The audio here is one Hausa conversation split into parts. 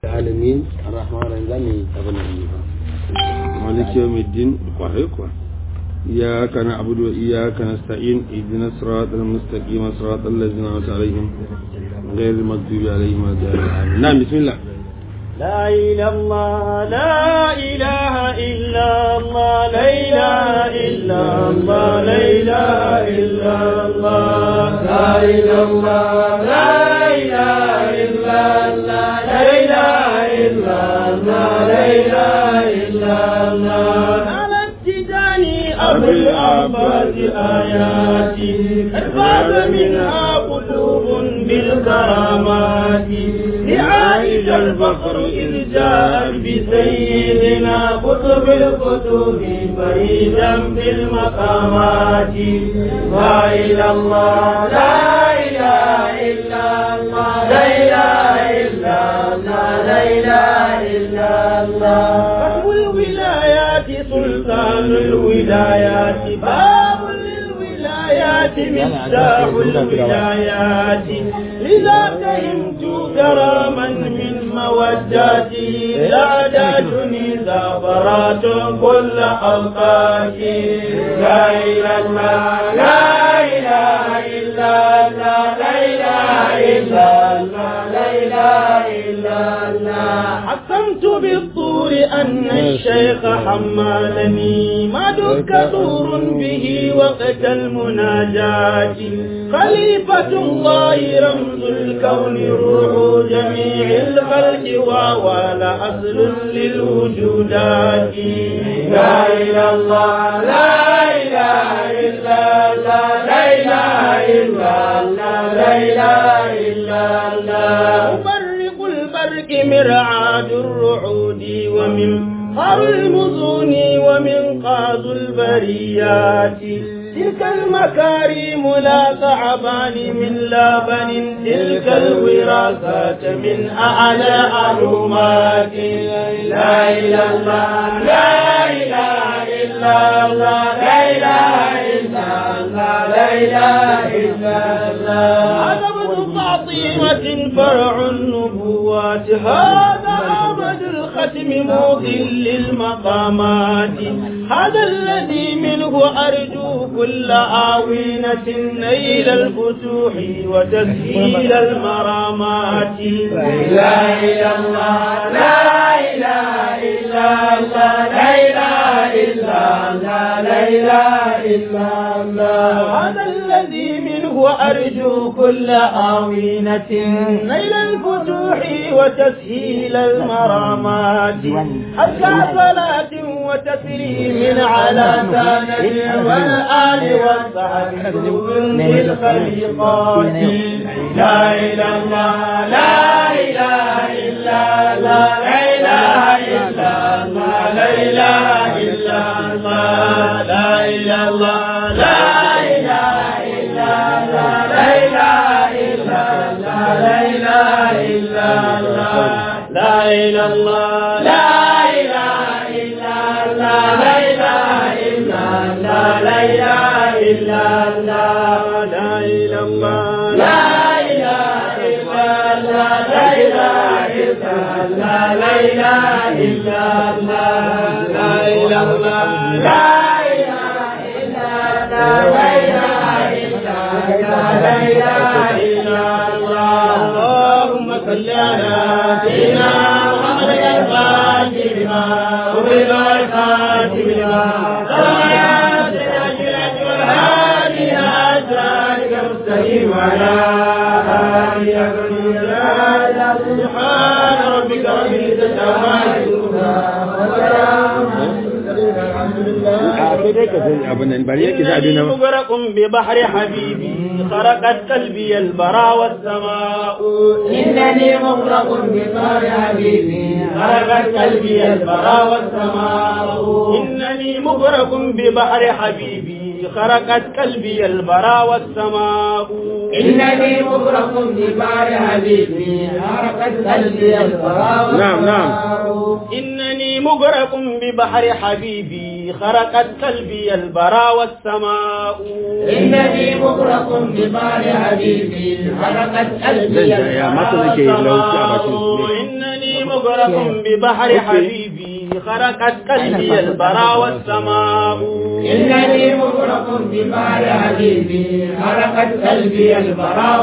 العالمين الرحمن الرحيم ابن مالك يوم الدين وحيكوا إياك نعبد وإياك نستعين اهدنا الصراط المستقيم صراط الذين أنعمت عليهم غير المغضوب عليهم ولا الضالين نعم بسم الله لا إله الله لا إله إلا الله لا إله إلا الله لا إله إلا الله لا إله الله لا إله إلا الله لا إله إلا الله لا إله إلا الله على التجاني أبو العباس آياتي قد فاز منها قلوب بالكرامات لعائش الفخر إذ جاء بسيدنا قطب الكتب فريدا بالمقامات لا إله الله لا إله إلا الله لا إله إلا الله لا إله إلا الله كتب الولايات سلطان الولايات باب للولايات مفتاح الولايات لذا فهمت كراما من موداتي لا داتني زافرات كل أوقاتي لا إله إلا لا إله إلا الله لا إله إلا الله لا إله إلا الله حكمت بالطور أن الشيخ حمالني ما دك طور به وقت المناجاة خليفة الله رمز الكون روح جميع الخلق وهو أصل للوجودات لا إله الله لا إله إلا الله لا إله إلا الله لا إله إلا الله مبرق البرق مرعاد الرعود ومن قر المزون ومن قاز البريات تلك المكارم لا تعبان من لبن تلك الوراثات من أعلى علومات لا إله إلا الله لا إله إلا الله لا إله إلا الله لا إله إلا الله هذا ابن فاطمة فرع النبوات هذا أبد الختم موضل للمقامات هذا الذي منه أرجو كل آوينة نيل الفتوح وتسهيل المرامات لا إله الله لا إله إلا الله لا إله إلا الله لا إله إلا الله هذا الذي منه أرجو كل آوينة نيل الفتوح وتسهيل المرامات حتى صلاة وتسليم على سنة والآل والصحب للخليقات لا إله الله لا إله إلا الله لا إله إلا الله لا إله إلا الله لا إله الله لا إله إلا الله لا إله إلا الله لا إله إلا الله لا إله الله لا إله إلا الله لا إله إلا الله لا إله إلا الله لا إله الله لا إله إلا الله لا إله إلا الله لا إله إلا الله لا إله الله لا إله إلا الله لا إله إلا الله لا إله إلا الله اللهم صل على سيدنا محمد الفاتح لما وبلغ الفاتح لما المستقيم على آله سبحان ربك رب العزة عما يصفون إنني مغرق ببحر حبيبي خرقت قلبي البرى والسماء إنني مغرق ببحر حبيبي خرقت قلبي البرى والسماء إنني مغرق ببحر حبيبي خرقت قلبي البرى والسماء إنني مغرق ببار حبيبي حرقت قلبي الفراغ نعم، نعم. إنني مغرق ببحر حبيبي خرقت قلبي البرى والسماء إنني مغرق ببار حبيبي حرقت قلبي Zan ja, ya mata nake lauki a bakin su ne. إنني مغرق ببحر حبيبي خرقت قلبي البرى والسماء إنني مغرق ببار حبيبي حرقت قلبي البرى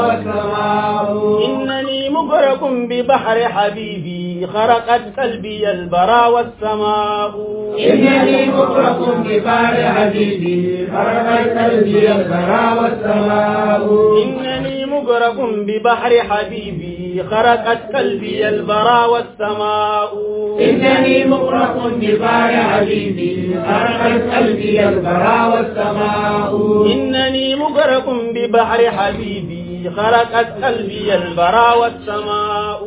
والسماء إنني مغرق ببحر حبيبي خرقت قلبي البرى والسماء إنني مغرق ببار حبيبي حرقت قلبي البرى والسماء إنني مغرق ببحر حبيبي خرقت قلبي البرى والسماء إنني مغرق ببار حبيبي حرقت قلبي البرى والسماء إنني مغرق ببحر حبيبي خرقت قلبي البرى والسماء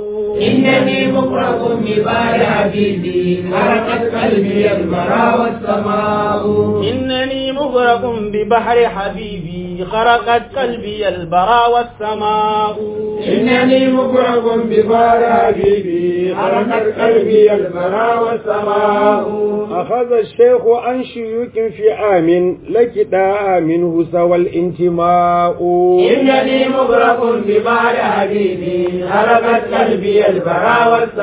إنني مغرق ببار حبيبي حرقت قلبي البرى والسماء إنني مغرق ببحر حبيبي خرقت قلبي البرى والسماء إنني مغرق ببار حبيبي حرقت قلبي البرى والسماء أخذ الشيخ عن شيوك في عام لكدا منه سوى الانتماء إنني مغرق ببار حبيبي حرقت قلبي البرى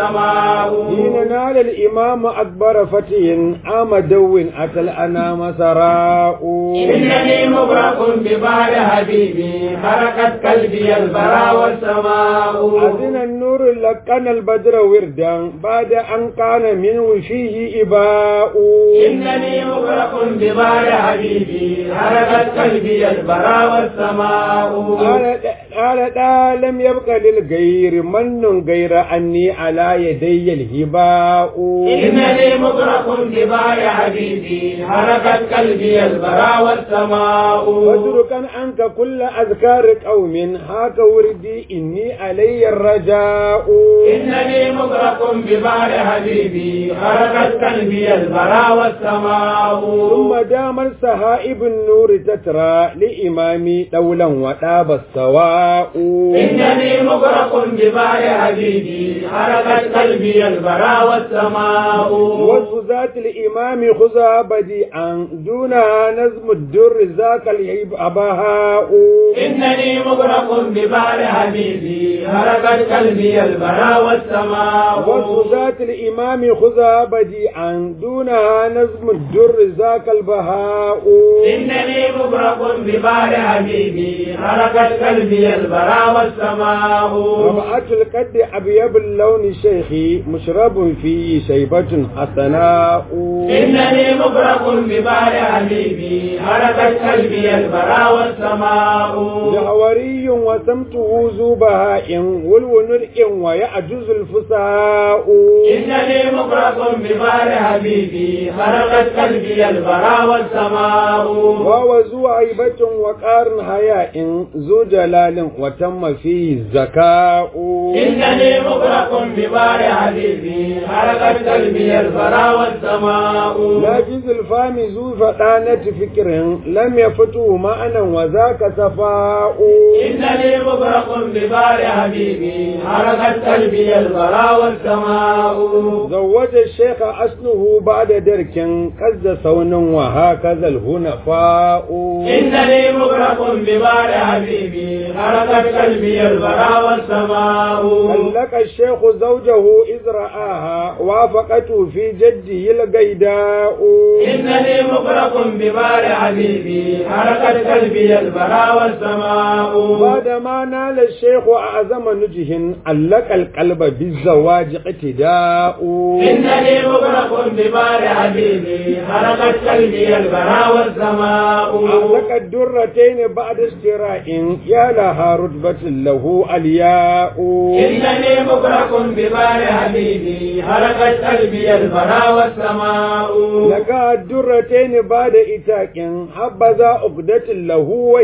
والسماء حين نال الإمام أكبر فتي عام دو أتى الأنام سراء إنني مغرق ببار حبيبي حرقت قلبي البرى والسماء أذن النور لكن البدر وردا بعد أن كان منه فيه إباء إنني مغرق ببار حبيبي حرقت قلبي البرى والسماء قال قال دا لم يبق للغير من غير أني على يدي الهباء إنني مغرق ببار حبيبي حرقت قلبي البرى والسماء واتركا عنك كل أذكار قوم هاك وردي إني علي الرجاء إنني مغرق ببار حبيبي حرقت قلبي البرى والسماء ثم دام السهائب النور تترى لإمامي دولا وطاب السواء إنني مغرق ببار حبيبي حرقت قلبي البرى والسماء وصف ذات الإمام خذها بديعا دونها نزم الدر ذاك العيب أبهاء إنني مغرق ببار حبيبي حرقت قلبي البرى والسماء وصف ذات الإمام خذها بديعا دونها نزم الدر ذاك البهاء إنني مغرق ببار حبيبي حرقت قلبي البرى والسماء ربعة القد أبيض اللون شيخي مشرب فيه شيبة حسناء إنني مغرق ببار حبيبي حرقت قلبي البرى والسماء جهوري وسمته ذو بهاء والونر ويعجز الفساء إنني مغرق ببار حبيبي حرقت قلبي البرى والسماء وهو ذو عيبة وقار حياء ذو جلال وتم فيه الزكاء إنني مغرق ببار حبيبي حرقت قلبي البرى والسماء نافذ الفام ذو فطانة فكر لم يفته معنى وذاك صفاء إنني مغرق ببار حبيبي حرقت قلبي البرى والسماء زوج الشيخ أسنه بعد درك كز صون وهكذا الهنفاء إنني مغرق ببار حبيبي حرقت قلبي البرى والسماء طلق الشيخ زوجه إذ رآها وافقته في جده القيداء إنني مغرق ببار حبيبي حرقت قلبي البرى والسماء بعدما نال الشيخ أعظم نجه علق القلب بالزواج اقتداء إنني مغرق ببار حبيبي حرقت قلبي البرى والسماء علق الدرتين بعد اشتراء يا لها رتبة له الياء إنني مغرق ببار حبيبي حرقت قلبي البرى والسماء لك الدرتين بعد إتاك حبذا عقدة له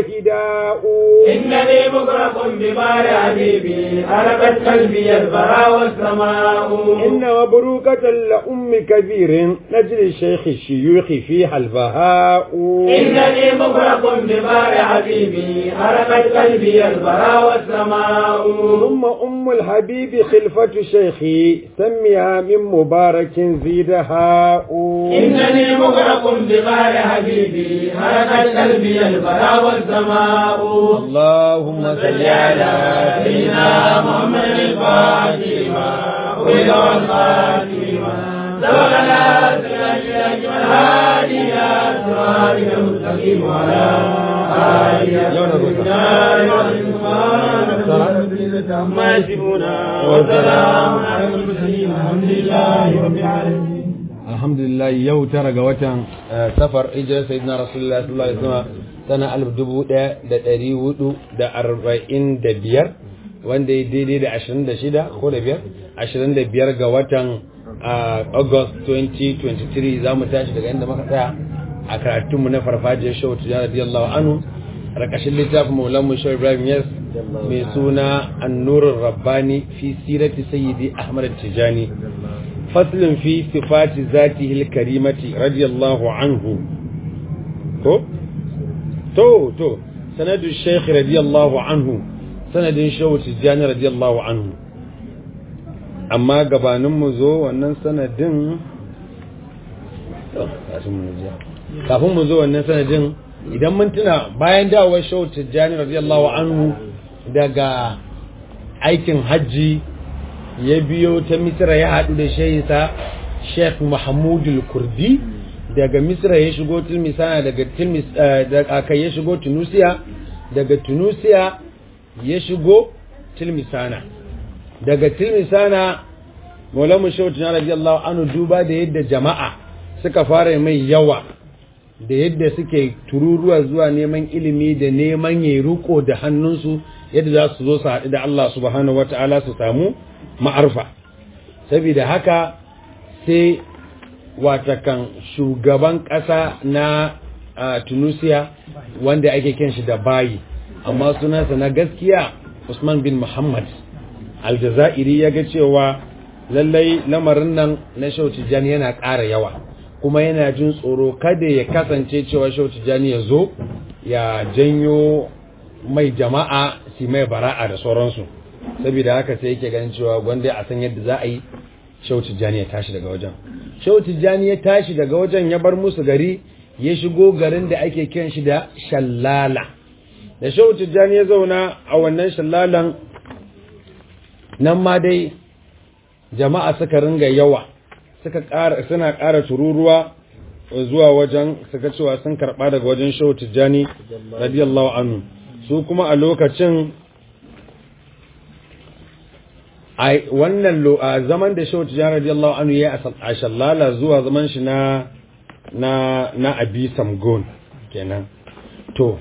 وهداء إنني مغرق ببار حبيبي حرقت قلبي البرى والسماء إنه مبروكة لأم كبير نجل الشيخ الشيوخ فيها البهاء إنني مغرق ببار حبيبي حرقت قلبي البرى والسماء ثم أم الحبيب خلفة شيخي سميها من مبارك زيدها إنني مغرق ببار حبيبي حرقت قلبي البرى والسماء اللهم صل على سيدنا محمد الفاتحة وإلى الفاتحة سبقنا سيدنا الهادي إلى صراطك المستقيم وعلى آله عما يصفون وسلام على المرسلين الحمد لله رب العالمين alhamdulillah yau tara ga watan safar hijirar sayyidina rasulullah sallallahu alaihi wasallam sana alif dubu ɗaya da ɗari hudu da arba'in da biyar wanda ya daidai da ashirin da shida ko da biyar ashirin da biyar ga watan august 2023 za mu tashi daga inda muka tsaya a karatunmu na farfajiyar shau tijjani radiyallahu anhu rakashin littafin maulanmu shau ibrahim yas mai suna annurin rabbani fi sirati sayyidi ahmad tijjani فصل في صفات ذاته الكريمة رضي الله عنه تو تو تو سند الشيخ رضي الله عنه سند شو تجاني رضي الله عنه أما قبان مزو وأن سند kafin mu zo wannan sanadin idan mun tuna bayan dawowar shau tijjani radiyallahu anhu daga aikin hajji ya biyo ta misira ya haɗu da shayinsa sheikh mahmudul kurdi daga misira ya shigo tilmisana daga tilmis daga ya shigo tunusiya daga tunusiya ya shigo tilmisana daga tilmisana maulamu shautu na radiyallahu anhu duba da yadda jama'a suka fara mai yawa da yadda suke tururuwa zuwa neman ilimi da neman ya ruko da hannunsu yadda za su zo su haɗu da Allah subhanahu wata'ala su samu ma'arfa saboda haka sai watakan shugaban ƙasa na tunisia wanda ake kyan shi da bayi amma sunansa na gaskiya usman bin muhammad aljazairi ya ga cewa lallai lamarin nan na shautijani yana ƙara yawa kuma yana jin tsoro kada ya kasance cewa shautijani ya zo ya janyo mai jama'a si mai bara'a da sauransu saboda haka sai yake ganin cewa gwanda a san yadda za a yi shehu tijjani ya tashi daga wajen shehu tijjani ya tashi daga wajen ya bar musu gari ya shigo garin da ake kiran shi da shallala da shehu tijjani ya zauna a wannan shallalan nan ma dai jama'a suka ringa yawa suka ƙara suna ƙara tururuwa zuwa wajen suka cewa sun karɓa daga wajen shehu tijjani radiyallahu anhu su kuma a lokacin a wannan zaman da shehu tijjani radiyallahu anhu ya a shallala zuwa zaman shi na na na abi samgon kenan to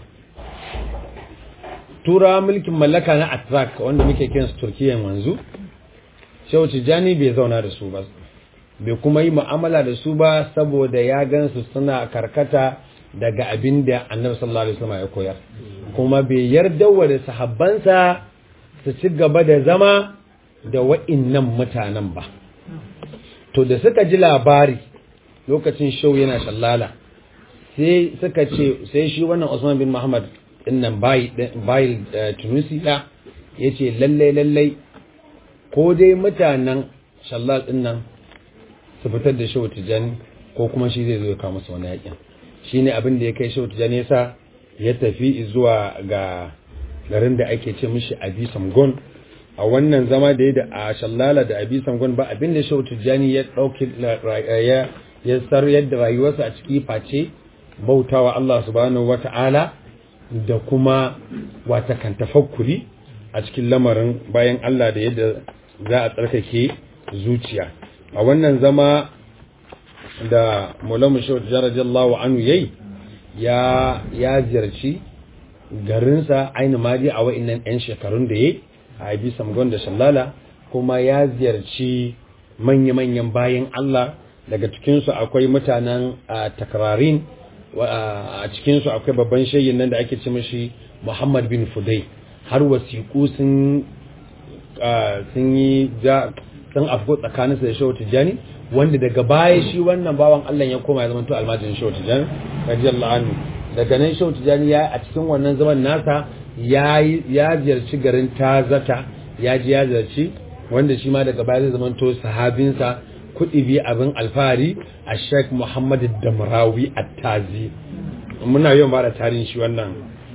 tura mulkin mallaka na atrak wanda muke kiran su turkiyan wanzu shehu tijjani bai zauna da su ba bai kuma yi mu'amala da su ba saboda ya gansu suna karkata daga abin da annabi sallallahu alaihi wasallam ya koyar kuma bai yarda wa da sahabbansa su ci gaba da zama da wa'innan mutanen ba to da suka ji labari lokacin shau yana shallala sai suka ce sai shi wannan Usman bin Muhammad dinnan bayi bayi Tunisi da yace lalle lalle ko dai mutanen shallal dinnan su fitar da shau tijani ko kuma shi zai zo ya kawo musu wani yakin shine abin da ya kai shau tijani yasa ya tafi zuwa ga garin da ake ce mishi Abi Samgon a wannan zama da ya da a shallala da abi sangon ba abin da shau tijjani ya ɗauki ya ya sar yadda rayuwarsa a ciki face bautawa Allah subhanahu wata'ala da kuma wata kan tafakkuri a cikin lamarin bayan Allah da yadda za a tsarkake zuciya a wannan zama da Maulana Shehu Tijjani radiyallahu anhu yayi ya ya ziyarci garinsa ainihin madi a wa'innan 'yan shekarun da yayi a abi samgon da shallala kuma ya ziyarci manya-manyan bayan Allah daga cikinsu akwai mutanen takrarin a cikinsu akwai babban shayin nan da ake ce mashi Muhammad bin Fudai har wasiƙu sun sun yi sun afko tsakaninsa da shehu tijjani wanda daga baya shi wannan bawan Allah ya koma ya zama to almajirin shehu tijjani radiyallahu anhu daga nan shehu tijjani ya a cikin wannan zaman nasa ya ya ziyarci garin tazata ya ji ya ziyarci wanda shi ma daga baya zai zama to sahabinsa kuɗi bi abin alfahari a sheikh muhammad damrawi at-tazi muna yawan ba da tarihin shi wannan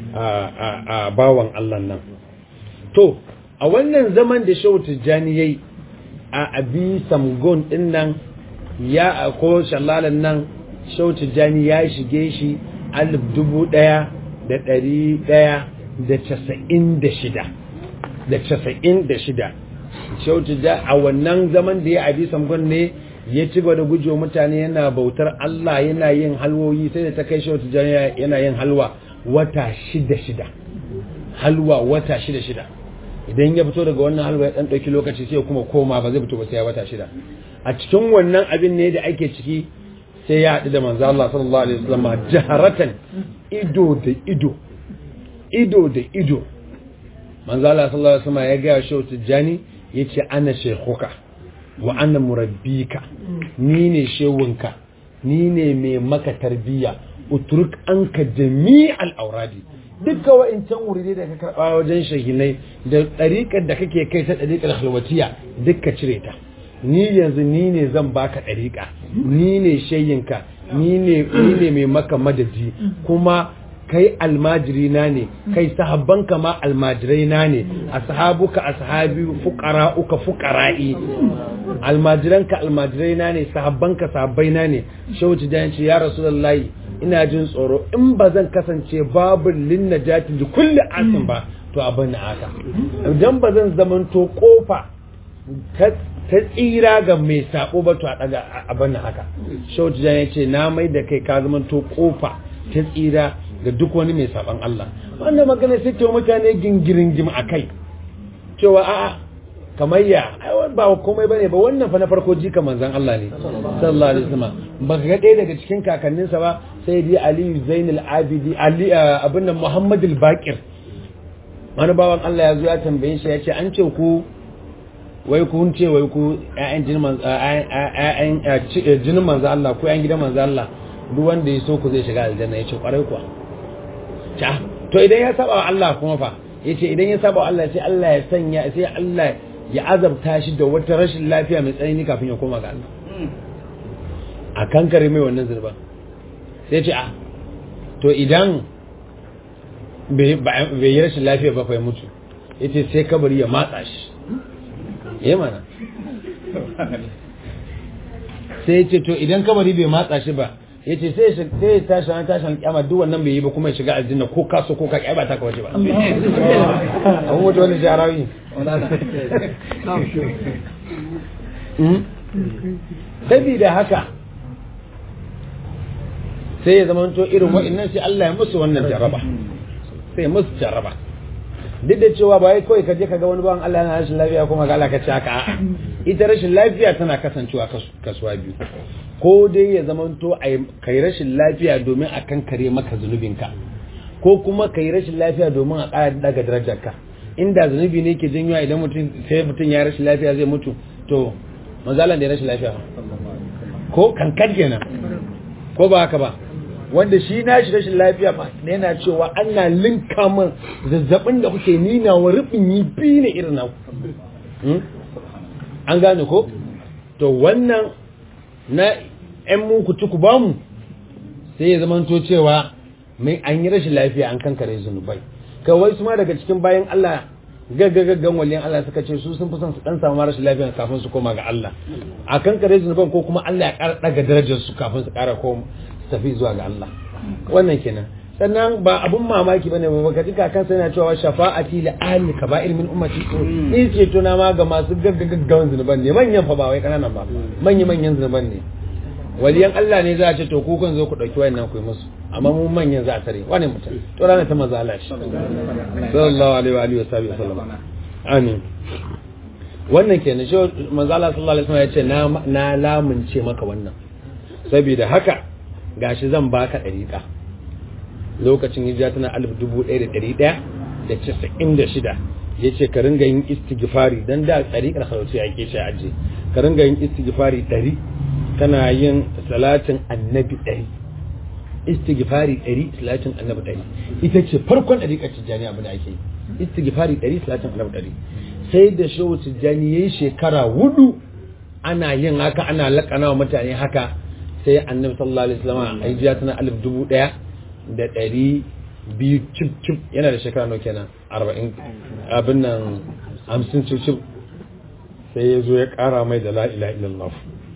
a bawan Allah nan to a wannan zaman da shehu tijjani yayi a abi samgon din nan ya ko shallalan nan shehu tijjani ya shige shi alif dubu ɗaya da ɗari ɗaya da casa'in da shida da casa'in da shida shehu tijjani a wannan zaman da ya abi samgon ne ya ci gaba da gujewa mutane yana bautar Allah yana yin halwoyi sai da ta kai shehu tijjani yana yin halwa wata shida shida halwa wata shida shida idan ya fito daga wannan halwa ya dan dauki lokaci sai kuma koma ba zai fito ba sai ya wata shida a cikin wannan abin ne da ake ciki sai ya haɗu da manzo Allah sallallahu alaihi wasallam jaharatan ido da ido ido da ido manzo Allah sallallahu alaihi wasallam ya ga shi tijani yace ana shaykhuka wa ana murabbika ni ne shewunka ni ne mai maka tarbiyya utruk anka jami'al auradi dukkan wa'incan wuri da ka karɓa wajen shahinai da ɗariƙar da kake kai ta ɗariƙar halwatiya dukka cire ta ni yanzu ni ne zan baka ɗariƙa ni ne shayinka ni ne ni ne mai maka madadi kuma kai almajiri na ne kai sahabbanka ma almajirai na ne ashabuka ashabi fuqara'uka fuqara'i almajiranka almajirai na ne sahabbanka sahabbai na ne shauci da yace ya rasulullahi ina jin tsoro in ba zan kasance babu linna jati da kulle asin ba to abin na haka idan ba zan zamanto kofa ta tsira ga mai sabo ba to a daga abin na haka shauci ya ce na mai da kai ka zamanto kofa ta tsira ga duk wani mai saban Allah wannan magana sai ta mutane gingirin gim a kai cewa a'a kamar ya ba komai bane ba wannan fa na farko jika manzon Allah ne sallallahu alaihi wasallam ba ga ɗaya daga cikin kakanninsa ba sai dai Ali Zainul Abidi Ali abin nan Muhammad al-Baqir wani bawan Allah ya zo ya tambaye shi ya ce an ce ku wai kun ce wai ku ƴaƴan jinin manzo ƴaƴan jinin manzo Allah ko ƴaƴan gidan manzo Allah duk wanda ya so ku zai shiga aljanna ya ce kwarai kuwa ta to idan ya saba wa Allah kuma fa yace idan ya saba wa Allah sai Allah ya sanya sai Allah ya azabta shi da wata rashin lafiya mai tsanani kafin ya koma ga Allah a kankare mai wannan zurban sai ce a to idan bai yi rashin lafiya ba fa ya mutu yace sai kabari ya matsa shi ya mana sai ya ce to idan kabari bai matsa shi ba ya ce sai ya tashi an tashi alƙyama duk wannan bai yi ba kuma ya shiga aljanna ko kaso ko ka ba ta kawace ba abun mutu wani jarawi sabida haka sai ya zama to irin wa'annan sai Allah ya musu wannan jaraba sai musu jaraba duk da cewa ba wai kawai ka je ka ga wani bawan Allah yana rashin lafiya kuma ga Allah ka ci haka a'a ita rashin lafiya tana kasancewa kasuwa biyu ko dai ya zamanto kai rashin lafiya domin a kankare maka zunubinka ko kuma kai rashin lafiya domin a ƙara daga darajarka inda zunubi ne ke janyo idan mutum sai mutum ya rashin lafiya zai mutu to mazalan da ya rashin lafiya ko kankan kenan ko ba haka ba wanda shi na shi rashin lafiya ma yana cewa ana linka min zazzabin da kuke nina wa rufin yi biyu ne irin naku an gane ko to wannan na ‘yan muku tuku ba mu sai ya zamanto cewa mai an yi rashin lafiya an kankare zunubai kawai su ma daga cikin bayan Allah gaggagaggan waliyan Allah suka ce su sun fi son su dan samu rashin lafiya kafin su koma ga Allah a kankare zunuban ko kuma Allah ya ƙara daga darajar su kafin su ƙara koma tafi zuwa ga Allah wannan kenan sannan ba abun mamaki bane ba baka ji kakan sai yana cewa shafa'ati li ahli kaba'ir min ummati ni ce tuna ma ga masu gaggagaggan zunuban ne manyan fa ba wai kananan ba manyan manyan zunuban ne waliyan Allah ne za a ce to ku kan zo ku dauki wayannan ku yi musu amma mu manyan za a tare wani mutum to ranar ta maza Allah shi sallallahu alaihi wa alihi wa sahbihi sallam amin wannan kenan shi manzo Allah sallallahu alaihi wasallam ya ce na na lamunce maka wannan saboda haka gashi zan baka dariƙa lokacin hijira tana alif dubu ɗaya da ɗari ɗaya da casa'in da shida ya ce ka ringa yin istighfari dan da ɗariƙar harautu ya ke shi aje ka ringa yin istighfari ɗari kana yin salatin annabi ɗari istighfari ɗari salatin annabi ɗari ita ce farkon ɗariƙar tijjani abin da ake yi istighfari ɗari salatin annabi ɗari sai da shehu tijjani ya yi shekara hudu ana yin haka ana laƙana wa mutane haka sai annabi sallallahu alaihi wasallam a hijiya tana alif dubu ɗaya da ɗari biyu cip cip yana da shekara nawa kenan arba'in abin nan hamsin cip cip sai ya zo ya ƙara mai da la'ila illallah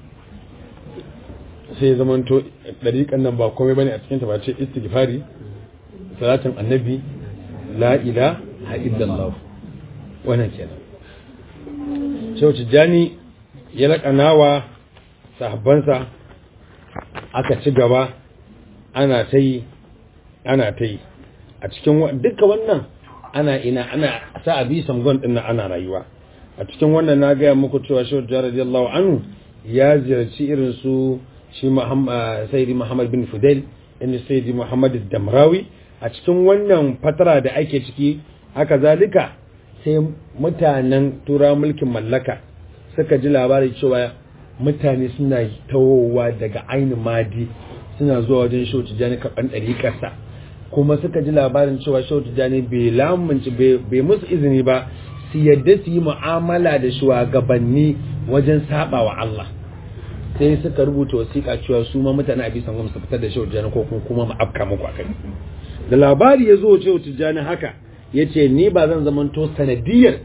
sai ya zamanto ɗariƙan nan ba komai bane a cikin ta ba ce istighfari salatin annabi la'ila ha illallah wannan kenan shehu tijjani ya laƙana wa sahabbansa aka ci gaba ana ta yi ana ta yi a cikin duka wannan ana ina ana sa abi samgon din ana rayuwa a cikin wannan na gaya muku cewa shehu radiyallahu anhu ya ziyarci irin su shi sayyidi muhammad bin fudail inda sayyidi muhammad damrawi a cikin wannan fatara da ake ciki haka zalika sai mutanen tura mulkin mallaka suka ji labari cewa mutane suna tawowa daga ainihin madi suna zuwa wajen shehu tijjani karɓan ɗariƙarsa kuma suka ji labarin cewa shehu tijjani bai lamunci bai musu izini ba su yadda su yi mu'amala da shugabanni wajen saba wa Allah sai suka rubuta wasiƙa cewa su ma mutane a bisan gwamnati fitar da shehu tijjani ko kuma mu afka muku akai da labari ya zo shehu tijjani haka ya ce ni ba zan zamanto sanadiyar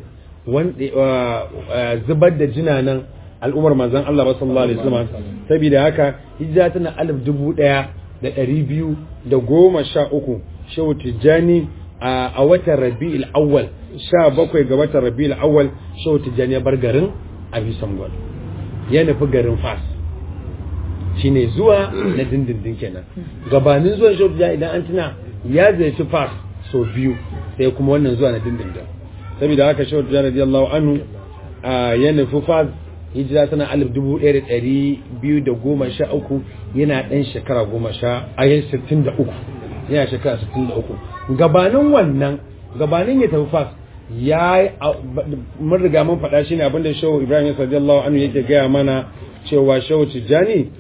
zubar da jinanan al'ummar manzan Allah ba sallallahu alaihi wasallam saboda haka hijira tana alif dubu ɗaya da ɗari biyu da goma sha uku shehu tijjani a watan rabi'il awwal sha bakwai ga watan rabi'il awwal shehu tijjani ya bar garin abisangwal ya nufi garin fas shine zuwa na dindindin kenan gabanin zuwan shehu tijjani idan an tuna ya ziyarci fas sau biyu sai kuma wannan zuwa na dindindin saboda haka shehu tijjani radiyallahu anhu ya nufi fas hijira tana alif dubu ɗaya da ɗari biyu da goma sha uku yana ɗan shekara goma sha ayin sittin da uku yana shekara sittin da uku gabanin wannan gabanin ya tafi fas ya mun riga mun faɗa shi ne abinda shehu ibrahim ya radiyallahu anhu yake gaya mana cewa shehu tijjani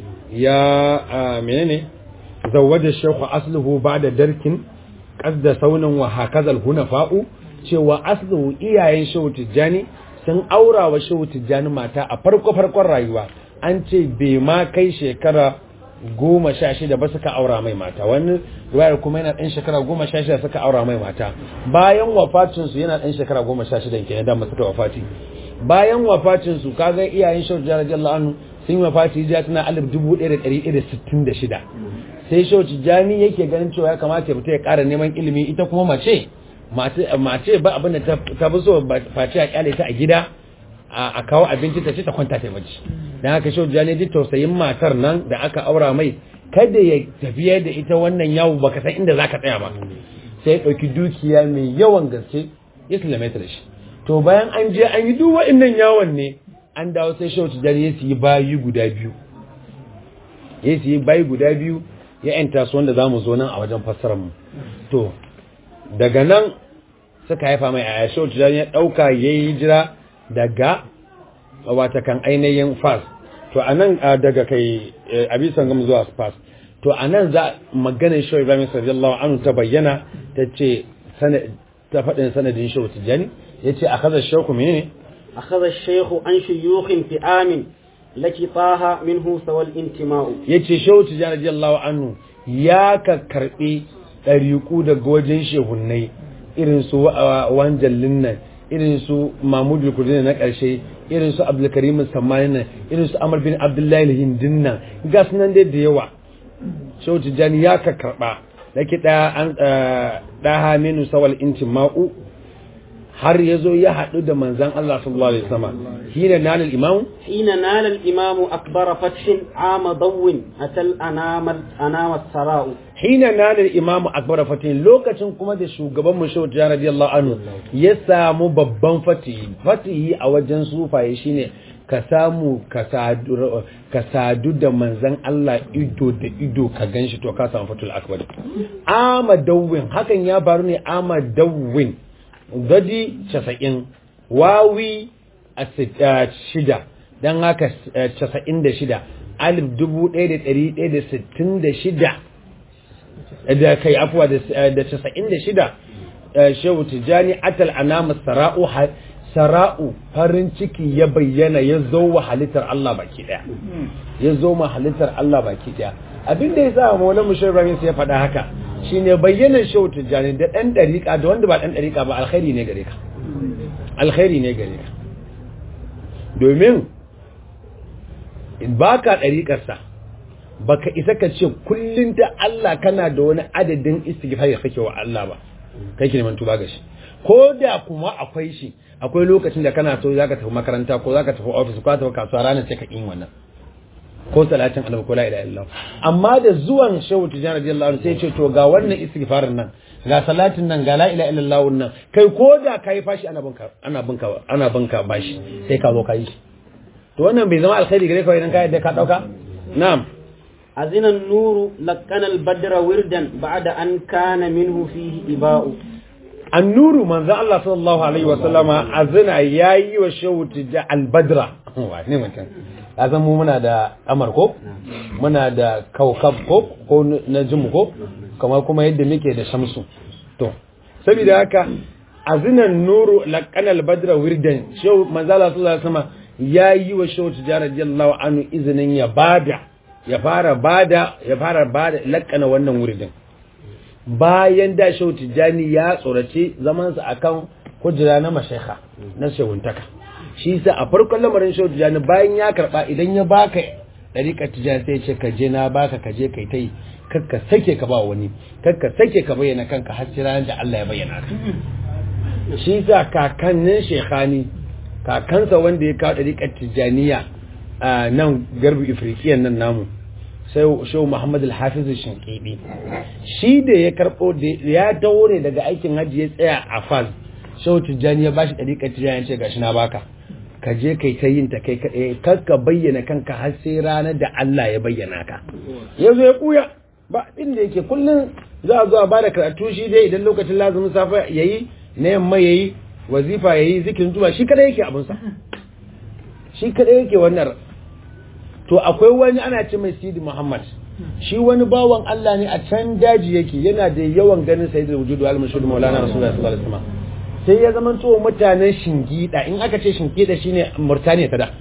ya menene zawwaja shehu asluhu ba'da darkin qasda saunan wa hakazal hunafa'u cewa asluhu iyayen shehu tijjani sun aura wa shehu tijjani mata a farko farkon rayuwa an ce bai ma kai shekara goma sha shida ba suka aura mai mata wani ruwayar kuma yana ɗan shekara goma sha shida suka aura mai mata bayan wafacinsu yana ɗan shekara goma sha shida kenan da suka wafati bayan wafacinsu kaga iyayen shehu tijjani radiyallahu anhu sun yi wafati hijira tana alif dubu ɗaya da ɗari ɗaya da sittin da shida sai shehu tijjani yake ganin cewa ya kamata ya fita ya ƙara neman ilimi ita kuma mace mace ba abin da ta fi so face a kyale ta a gida a kawo abinci ta ce ta kwanta ta bacci dan haka shau jani ji tausayin matar nan da aka aura mai kada ya tafiya da ita wannan yawo baka san inda zaka tsaya ba sai ya dauki dukiya mai yawan gaske ya sallame ta da shi to bayan an je an yi duk wa'annan yawon ne an dawo sai shau jani ya siyi bayi guda biyu ya siyi bayi guda biyu ya yanta su wanda zamu zo nan a wajen fassarar mu to daga nan suka haifa mai a yasho tijani ya ɗauka ya yi hijira daga wata kan ainihin fas to a nan daga kai abisan gam zuwa fas to a nan za maganin shi ibrahim sallallahu anhu ta bayyana ta ce ta faɗin sanadin shi tijani ya ce a kaza shehu mene a kaza shehu an shuyukhin fi amin laki taha minhu sawal intima'u ya ce shehu tijani radiyallahu anhu ya ka karɓi ɗariƙu daga wajen shehunnai irin su wanjallin nan irin su mahmudu kudin na ƙarshe irin su abdulkarim samanin nan irin su amar bin abdullahi hindin nan ga nan dai da yawa shehu tijjani ya ka karɓa da ke ɗaha minu sawal intin ma'u har ya zo ya haɗu da manzan Allah sallallahu alaihi wasallam hina nal al-imam hina nal al-imam akbar fathin ama dawin atal anama anama sarau hina nal al-imam akbar fathin lokacin kuma da shugaban mu shehu radiyallahu anhu ya samu babban fatihi fatihi a wajen sufaye shine ka samu ka sadu da manzan Allah ido da ido ka ganshi to ka samu fatul akbar ama dawin hakan ya faru ne ama dawin gadi casa'in wawi a shida don haka casa'in da shida alif dubu ɗaya da ɗari ɗaya da sittin da shida da kai afuwa da casa'in da shida shehu tijjani atal anama sara'u sara'u farin ciki ya bayyana ya zo wa halittar Allah baki ɗaya ya zo ma halittar Allah baki ɗaya abin da ya sa maulan mushir ibrahim sai ya faɗa haka shine bayyanar shehu tijjani da ɗan ɗariƙa da wanda ba ɗan ɗariƙa ba alkhairi ne gare ka alkhairi ne gare ka domin ba ka ɗariƙarsa ba ka isa ka ce kullum ta Allah kana da wani adadin istighfar da kake wa Allah ba kai ki neman tuba ga shi ko da kuma akwai shi akwai lokacin da kana so zaka tafi makaranta ko zaka tafi office ko tafi kasuwa ranar sai ka yin wannan ko salatin annabi ko la ilaha illallah amma da zuwan shehu tijani radiyallahu anhu sai ce to ga wannan istighfarin nan ga salatin nan ga la ilaha illallah nan kai ko da kai fashi ana binka ana binka ana binka bashi sai ka zo ka yi to wannan bai zama alkhairi gare ka idan ka yadda ka dauka na'am أذن النور لقن البدر وردا بعد أن كان منه فيه إباء annuru manzo Allah sallallahu alaihi wa sallama azina yayi wa shawti da albadra ne mutum azan mu muna da amar ko muna da kaukab ko ko najmu ko kamar kuma yadda muke da shamsu to saboda haka azinan nuru laqana albadra wirdan shaw manzo Allah sallallahu alaihi wa sallama yayi wa shawti da radiyallahu anhu izinin ya bada ya fara bada ya fara bada laqana wannan wirdin bayan da shehu tijjani ya tsorace zamansa akan kujera na mashaiha na shewuntaka shi sa a farkon lamarin shehu tijjani bayan ya karba idan ya baka dariƙa tijjani sai ce ka je na baka ka je kai tai kakka sake ka ba wani kakka sake ka bayyana kanka har sai ranar da Allah ya bayyana ka shi sa kakannin shekhani kakansa wanda ya kawo dariƙar tijjaniya a nan garbi ifriqiyan nan namu sai shehu Muhammad al-Hafiz Shinkidi shi da ya karbo ya dawo ne daga aikin hajji ya tsaya a Fal shehu Tijjani ya bashi dariƙar Tijjani ya ce gashi na baka ka je kai ta yin ta kai kaɗai kar ka bayyana kanka har sai ranar da Allah ya bayyana ka ya zo ya kuya ba inda yake kullum za a zo a bada karatu shi dai idan lokacin lazumin safa yayi na yamma yayi wazifa yayi zikirin zuwa shi kada yake abunsa shi kada yake wannan to akwai wani ana ce mai sidi muhammad shi wani bawan Allah ne a can daji yake yana da yawan ganin sayyidul wujudu al mashhur maulana rasulullahi sallallahu alaihi wasallam sai ya zama to mutanen shingida in aka ce shingida shine murtaniya ta da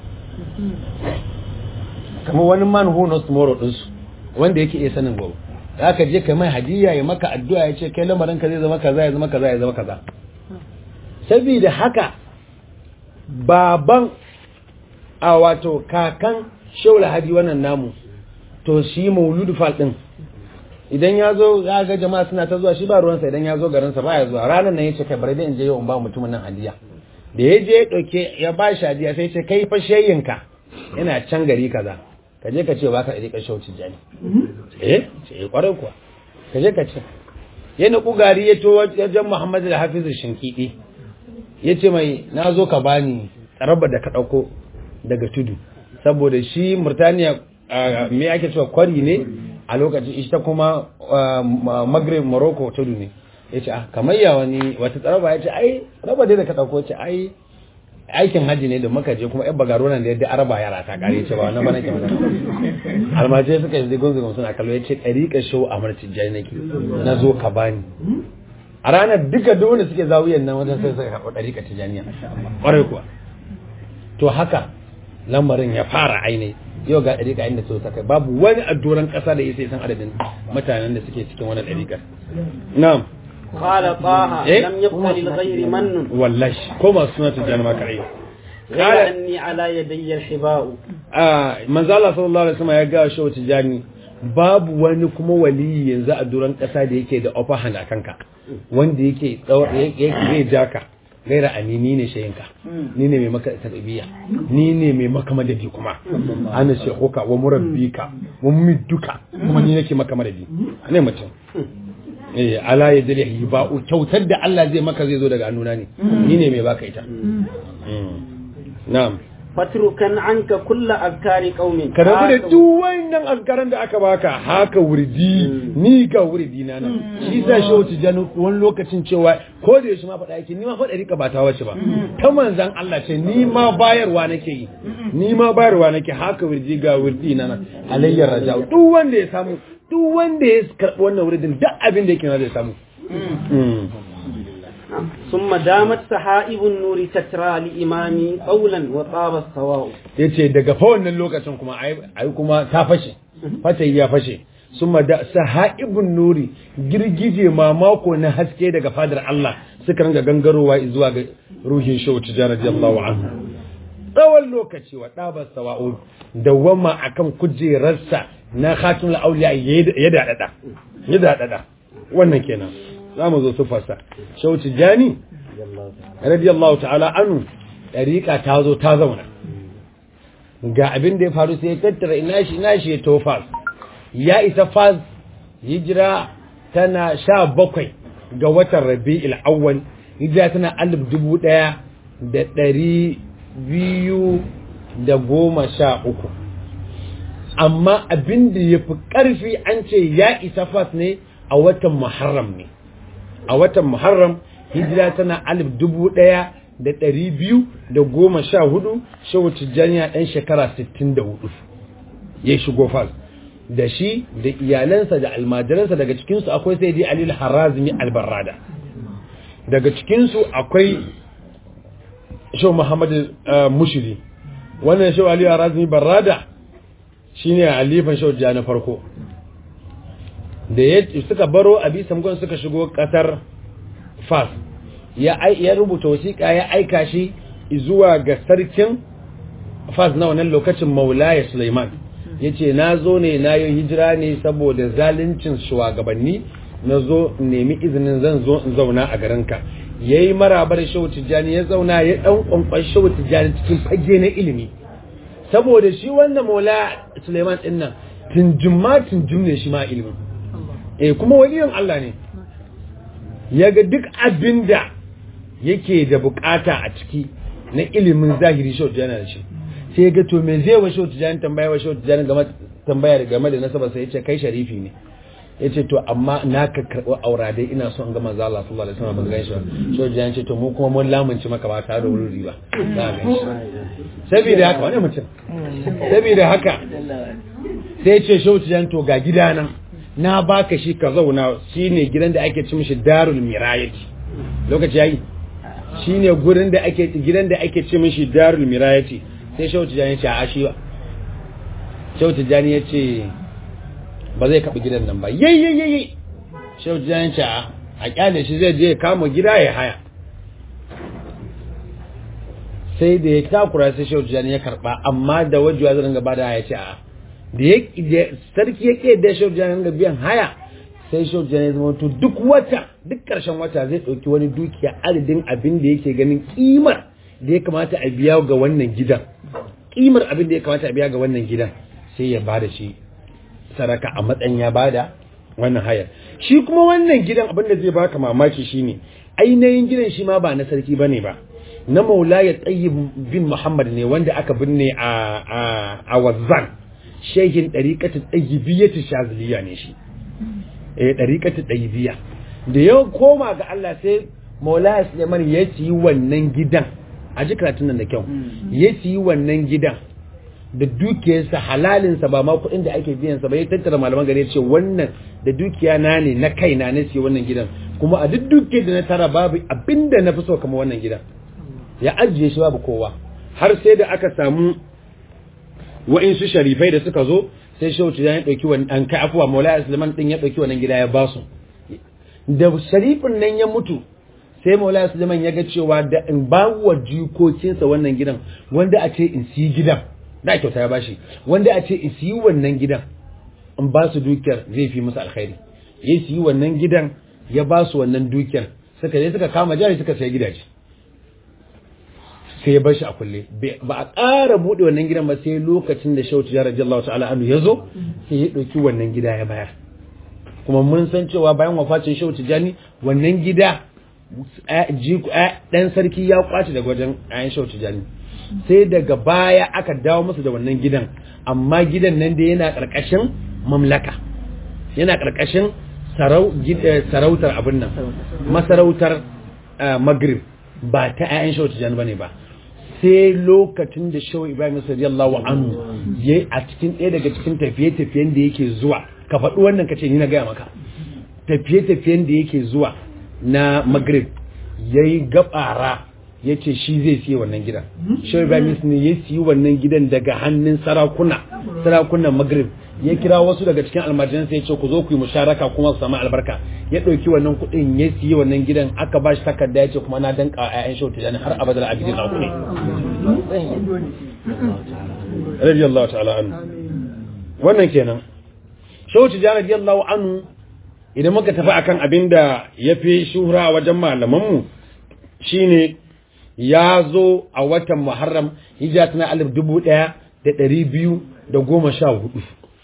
kamar wani man who knows tomorrow din su wanda yake iya sanin gobe aka je kai mai hadiya ya maka addu'a ya ce kai lamarin ka zai zama kaza ya zama kaza ya zama kaza saboda haka baban a wato kakan shaula hadi wannan namu to shi mauludu fal din idan ya zo ya ga jama'a suna ta zuwa shi ba ruwansa idan ya zo garinsa ba ya zuwa ranar nan ya ce kai bari dai in je yau in ba mutumin nan hadiya da ya je ya dauke ya ba shi hadiya sai ce kai fa shayinka yana can gari kaza ka je ka ce ba ka da rikar shauci jani eh ce kwarai kuwa ka je ka ce ya nuku gari ya to wajen muhammadu da hafizu shinkidi ya ce mai na zo ka bani tsarabar da ka ɗauko daga tudu saboda shi murtaniya me ake cewa kwari ne a lokacin ita kuma maghrib morocco tudu ne ya ce kamar ya wani wata tsaraba ya ce ai raba dai da ka ɗauko ce ai aikin hajji ne da muka je kuma yan bagaro nan da yadda araba yara ta kare ce ba wannan ba nake magana almajirai suka yi zigon zigon suna kallo ya ce ɗariƙa shau a martin jai nake na zo ka bani a ranar duka duk wanda suke zawiyan nan wajen sai suka karɓi ɗariƙa tijaniya ƙwarai kuwa to haka lamarin ya fara aini yau ga ɗariƙa inda so ta kai babu wani a doron ƙasa da ya sai san adadin mutanen da suke cikin wannan ɗariƙar na'am قال طه إيه؟ لم يبق للغير من wallahi ko masu suna tijjani ma kare غير أني على يدي الحباء a manzo Allah sallallahu alaihi wasallam ya ga shi tijjani babu wani kuma waliyi yanzu a doron ƙasa da yake da upper hand a kanka wanda yake tsawar yake zai jaka gaira a ni ni ne shayinka ni ne mai maka tarbiyya ni ne mai maka madadi kuma ana shekuka wa murabbika wa midduka kuma ni nake maka madadi ne mutum eh ala ya dare ba kyautar da Allah zai maka zai zo daga hannuna ne ni ne mai baka ita Mm. na'am fatrukan anka kulla azkari qaumin ka rabu da duk wannan azkaran da aka baka haka wurdi ni ga wurdi na nan shi sa shi wuce janu wani lokacin cewa ko da yaushe ma faɗa yake ni ma faɗa rika ba ta wace ba ta manzan Allah ce ni ma bayarwa nake yi ni ma bayarwa nake haka wurdi ga wurdi na nan alayyar raja duk wanda ya samu duk wanda ya karɓi wannan wurdin duk abin da yake na zai samu ثم دامت سحائب النور تترى لإمامي قولا وطاب السواء yace daga fa wannan lokacin kuma ai kuma ta fashe fatayi ya fashe summa da sahaibun nuri girgije mamako na haske daga fadar Allah suka ringa gangarowa zuwa ga ruhin shehu tijara radiyallahu anhu tsawon lokaci wa ɗabar sawa'u dawwama akan kujerarsa na khatimul auliya ya daɗaɗa ya daɗaɗa wannan kenan za mu zo sufarsa shehu tijani radiyallahu ta'ala anu ɗariƙa ta zo ta zauna ga abin da ya faru sai ya tattara ina shi ina shi ya to fas ya isa fas hijira tana sha bakwai ga watan rabi'il awwal hijira tana alif dubu ɗaya da ɗari biyu da goma sha uku amma abin da ya fi ƙarfi an ce ya isa fas ne a watan muharram ne a watan muharram hijira tana alif dubu ɗaya da ɗari biyu da goma sha hudu shehu tijjaniya ɗan shekara sittin da hudu ya shigo fas da shi da iyalansa da almajiransa daga cikinsu akwai sai dai alil harazmi albarrada daga cikinsu akwai shehu muhammad mushiri wannan shehu aliyu harazmi barrada shine alifan shehu na farko da ya suka baro abi samgon suka shigo kasar fas ya ya rubuta wasiƙa ya aika shi zuwa ga sarkin fas na wannan lokacin maulaya suleiman ya ce na zo ne na yi hijira ne saboda zaluncin shugabanni na zo nemi izinin zan zo in zauna a garinka ya yi marabar shehu tijjani ya zauna ya ɗan ƙwanƙwan shehu tijjani cikin fage na ilimi saboda shi wannan maula suleiman ɗin nan tunjum ma tunjum ne shi ma ilimin eh kuma waliyin Allah ne ya ga duk abin da yake da bukata a ciki na ilimin zahiri shehu tijjani da shi sai ya ga to me zai wa shehu tijjani tambaya wa shehu tijjani game tambaya game da nasaba sai ya ce kai sharifi ne ya ce to amma na ka karɓi aura dai ina son ga manzo Allah sallallahu alaihi wasallam ban gan shi ba shehu tijjani ce to mu kuma mun lamunci maka ba tare da wuri ba za a gan shi saboda haka wani mutum saboda haka sai ya ce shehu tijjani to ga gidana na baka shi ka zauna shine gidan da ake ci mishi darul mirayati lokaci yayi shine gurin da ake gidan da ake ci mishi darul mirayati sai shehu tijani ya ce a shi ba shehu tijani ya ce ba zai kaɓi gidan nan ba yayyayayi shehu tijani ya ce a kyale shi zai je kama gida ya haya sai da ya takura sai shehu tijani ya karɓa amma da wajewa zai ringa bada ya ce a da ya sarki ya ke da shehu tijani ringa biyan haya sai shehu tijani ya zama to duk wata duk ƙarshen wata zai ɗauki wani dukiya adadin abin da yake ganin kimar da ya kamata a biya ga wannan gidan kimar abin da ya kamata a biya ga wannan gidan sai ya bada shi saraka a matsayin ya bada wannan hayar shi kuma wannan gidan abin da zai baka mamaki shine ainihin gidan shi ma ba na sarki bane ba na maulaya tsayi bin muhammad ne wanda aka binne a a a wazan shehin dariqatu tsayibiyyatu shaziliya ne shi eh dariqatu tsayibiyya da ya koma ga Allah sai maulaya suleiman ya ci wannan gidan a ji karatun nan da kyau ya siyi wannan gidan da dukiyarsa halalinsa ba ma kuɗin da ake biyansa ba ya tattara malaman gari ce wannan da dukiya na ne na kaina na siya wannan gidan kuma a duk dukiyar da na tara babu abinda na fi so kamar wannan gidan ya ajiye shi babu kowa har sai da aka samu wa'insu sharifai da suka zo sai shehu ya ɗauki wani an kai afuwa maulaya suleiman ɗin ya ɗauki wannan gida ya basu da sharifin nan ya mutu sai maulaya suleiman ya ga cewa da in ba wa jikokinsa wannan gidan wanda a ce in siyi gidan da kyauta ya bashi wanda a ce in siyi wannan gidan in ba su dukiyar zai fi musu alkhairi ya siyi wannan gidan ya ba su wannan dukiyar suka je suka kama jari suka sayi gidaje sai ya bar shi a kulle ba a ƙara buɗe wannan gidan ba sai lokacin da shautu ya radiyallahu ta'ala anhu ya zo sai ya ɗauki wannan gida ya bayar kuma mun san cewa bayan wafacin shautu jani wannan gida ɗan sarki ya kwace daga wajen ayan shautu jani sai daga baya aka dawo musu da wannan gidan amma gidan nan da yana karkashin mamlaka yana karkashin sarautar abin nan masarautar magrib ba ta 'ya'yan shawar tijjani ba ne ba sai lokacin da shawar ibrahim radiyallahu anhu ya a cikin ɗaya daga cikin tafiye-tafiyen da yake zuwa ka faɗi wannan kace ni na gaya maka tafiye-tafiyen da yake zuwa na magrib ya yi gabara ya ce shi zai siya wannan gidan shawar ibrahim ne ya siyi wannan gidan daga hannun sarakuna sarakunan magrib ya kira wasu daga cikin almajiransa ya ce ku zo ku yi musharaka kuma su samu albarka ya ɗauki wannan kuɗin ya siyi wannan gidan aka ba shi takarda ya ce kuma na danka a 'ya'yan shautu jani har abadar abidin na kuɗi radiyallahu ta'ala anhu wannan kenan shautu jani radiyallahu anhu idan muka tafi akan abin da ya fi shuhura a wajen malamanmu shine ya zo a watan muharram hijira tana alif dubu ɗaya da ɗari biyu da goma sha hudu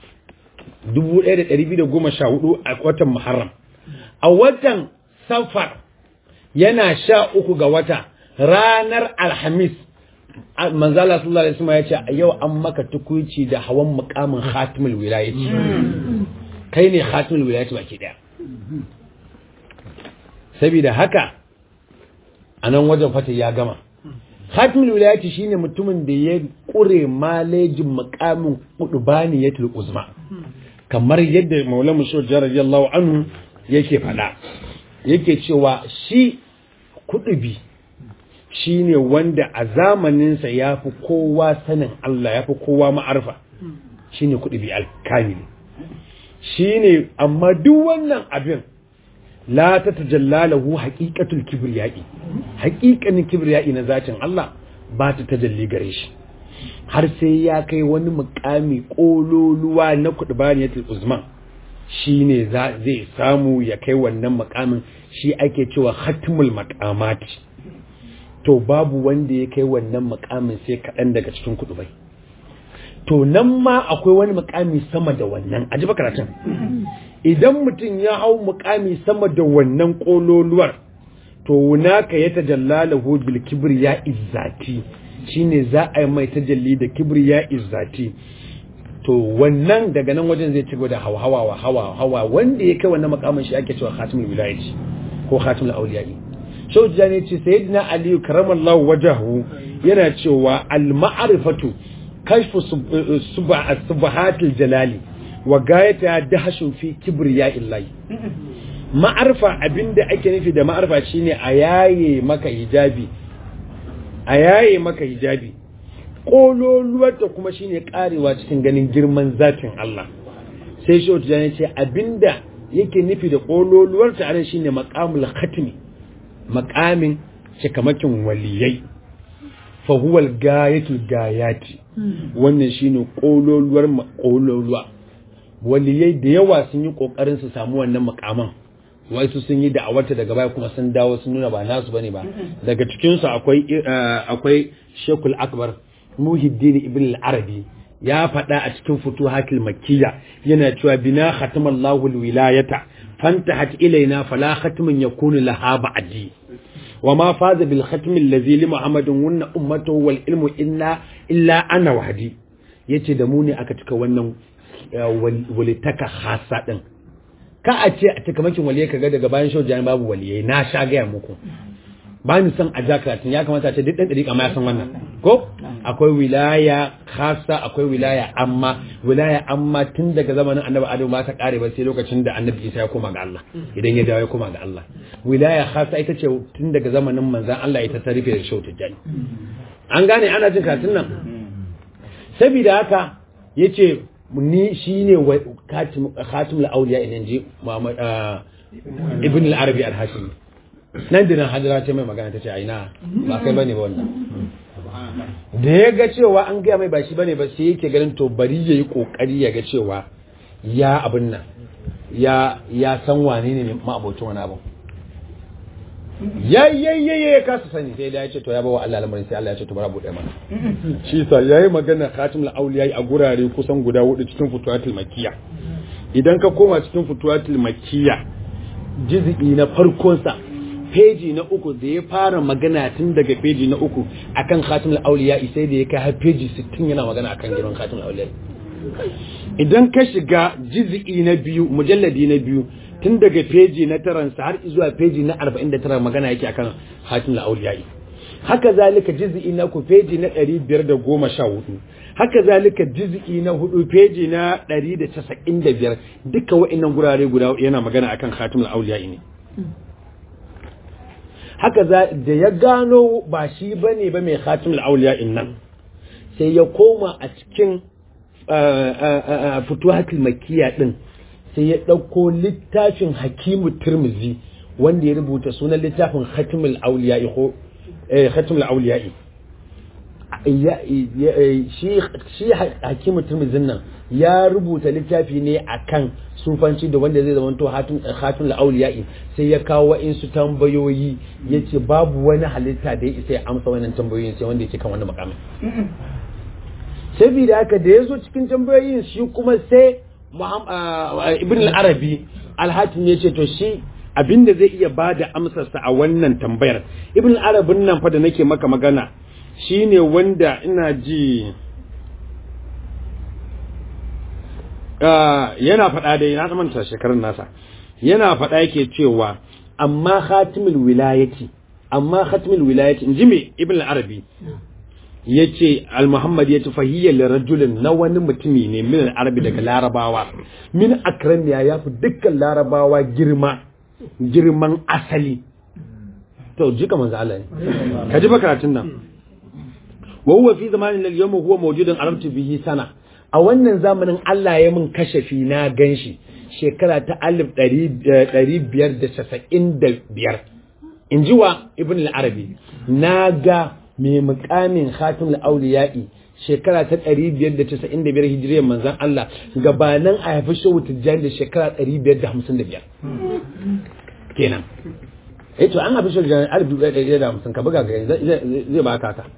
1214 a watan Muharram. A watan Safar yana sha uku ga wata ranar Alhamis manzala sallallahu alaihi wasallam ya ce yau an maka tukuci da hawan mukamin khatimul wilayati kai ne khatimul wilayati baki daya saboda haka a nan wajen fata ya gama khatimul wilayati shine mutumin da ya kure malejin mukamin qudbaniyatul uzma kamar yadda maula mushur radiyallahu anhu yake fada yake cewa shi kudubi shine wanda a zamaninsa ya fi kowa sanin Allah ya fi kowa ma'arfa shine kudubi alkamili shine amma duk wannan abin la ta tajalla lahu haqiqatul kibriyai haqiqanin kibriyai na zatin Allah ba ta tajalli gare shi har sai ya kai wani mukami kololuwa na kudbaniyatul uzman shine zai samu ya kai wannan mukamin shi ake cewa khatmul maqamat to babu wanda ya kai wannan mukamin sai kaɗan daga cikin kudubai to nan ma akwai wani mukami sama da wannan aji ba karatun idan mutum ya hau mukami sama da wannan kololuwar to naka ya tajalla lahu bil kibriya izzati shine za a yi mai tajalli da kibriya izzati to wannan daga nan wajen zai ci gaba da hawa wa hawa hawa wanda ya kai wannan makamin shi ake cewa khatimul wilayati ko khatimul awliyai shau jani ce sayyidina aliyu karamallahu wajahu yana cewa al ma'rifatu kashfu subahatil jalali wa gayata dahashun fi kibriya illahi ma'arfa abinda ake nufi da ma'arfa shine a yaye maka hijabi a yaye maka hijabi kololuwarta kuma shine karewa cikin ganin girman zatin Allah sai shi wata ce abinda yake nufi da kololuwarta anan shine maqamul khatmi maqamin cikamakin waliyai fa huwa al-gayatul gayati wannan shine kololuwar kololuwa waliyai da yawa sun yi kokarin su samu wannan makaman wasu sun yi da'awarta daga baya kuma sun dawo sun nuna ba nasu bane ba daga cikin su akwai akwai Sheikhul Akbar Muhiddin Ibn al-Arabi ya faɗa a cikin futuhatul makkiya yana cewa bina khatamallahu al-wilayata fantahat ilaina fala khatmun yakunu laha ba'di وما فاز بالختم الذي لمحمد ون امته والعلم الا الا انا وحدي yace da mu ne aka cika wannan walitaka khasa din ka a ce a cika makin waliyai kaga daga bayan shau jani babu waliyai na sha gaya muku ba ni son a jakaratin ya kamata ce duk ɗan ɗari ma ya san wannan ko akwai wilaya khasa akwai wilaya amma wilaya amma tun daga zamanin annabi adamu ba ta kare ba sai lokacin da annabi isa ya koma ga Allah idan ya dawo ya koma ga Allah wilaya khasa ita ce tun daga zamanin manzan Allah ita ta rufe da shau tijjani an gane ana jin katin nan saboda haka yace ni shine khatimul awliya idan je Muhammad ibn al-arabi al-hashimi nan da nan hajjira ce mai magana ta ce aina ba kai bane ba wannan da ya ga cewa an gaya mai ba shi bane ba sai yake ganin to bari ya yi kokari ya ga cewa ya abin nan ya ya san wane ne ma'abocin wani abin ya yayyaye ya kasa sani sai da ya ce to ya bawa Allah lamarin sai Allah ya ce to bara bude mana shi sa yayi magana khatimul awliya a gurare kusan guda hudu cikin futuwatul makkiya idan ka koma cikin futuwatul makkiya juz'i na farkon sa peji na uku da ya fara magana tun daga peji na uku akan khatimul auliya sai da ya kai har peji 60 yana magana akan girman khatimul auliya idan ka shiga juz'i na biyu mujalladi na biyu tun daga peji na taransa har zuwa peji na 49 magana yake akan khatimul auliya haka zalika juz'i na ku peji na 514 haka zalika juz'i na hudu peji na 195 duka wa'annan gurare guda yana magana akan khatimul auliya ne haka za da ya gano ba shi bane ba mai khatimul auliya nan sai ya koma a cikin futuhatul makkiya din sai ya dauko littafin hakimu tirmizi wanda ya rubuta sunan littafin khatimul auliya ko khatimul auliya shi hakimu tirmizin nan ya rubuta littafi ne akan sufanci da wanda zai zamanto hatun la'auliya'i sai ya kawo wa'insu tambayoyi ya ce babu wani halitta da ya isa ya amsa wannan tambayoyin sai wanda ya ce kan wani makamin saboda haka da ya zo cikin tambayoyin shi kuma sai ibn al-arabi alhakim ya ce to shi abinda zai iya ba da amsarsa a wannan tambayar ibn al-arabin nan fa da nake maka magana shine wanda ina ji yana faɗa dai na manta shekarun nasa yana faɗa yake cewa amma khatimul wilayati amma khatimul wilayati inji me ibn al-arabi yace al-muhammad yace fahiyya li rajulin na wani mutumi ne min al-arabi daga larabawa min akramiya yafi dukkan larabawa girma girman asali to jika manzo Allah ne ka ji karatun nan wa huwa fi zamanin al-yawm huwa mawjudun arabtu bihi sana a wannan zamanin Allah ya mun kashafi na ganshi shekara ta 1595 in ji wa ibn al-arabi na ga mai mukamin khatim al-awliya'i shekara ta 595 hijiriyar manzon Allah gabanin a haifi shehu tijjani da shekara 555 kenan eh to an haifi shehu tijjani 1150 ka buga ga zai baka ka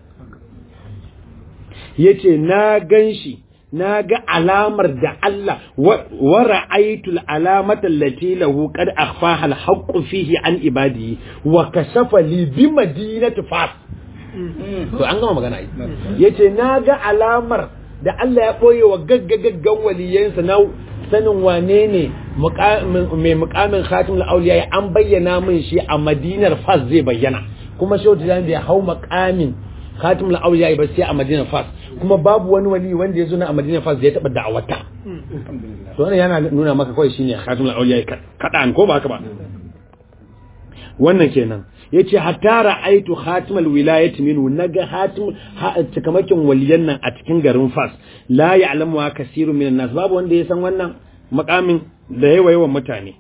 yace na ganshi na ga alamar da Allah wa ra'aytul alamata allati lahu qad akhfaha al-haqqu fihi an ibadihi wa kashafa li bi madinati fas to an gama magana yi yace na ga alamar da Allah ya boye wa gaggagaggan waliyansa na sanin wane ne mai mukamin khatimul auliya an bayyana min shi a madinar fas zai bayyana kuma shehu tijan bai hau makamin khatimul auliya ba sai a madinar fas kuma babu wani wali wanda ya zo na a madinar fas da ya taba da'awata to wannan yana nuna maka kawai shine khatimul auliya kadan ko ba haka ba wannan kenan yace hatta ra'aitu khatimal wilayati minhu naga hatim cikamakin waliyan nan a cikin garin fas la ya'lamu wa kasirun minan nas babu wanda ya san wannan makamin da yawa yawan mutane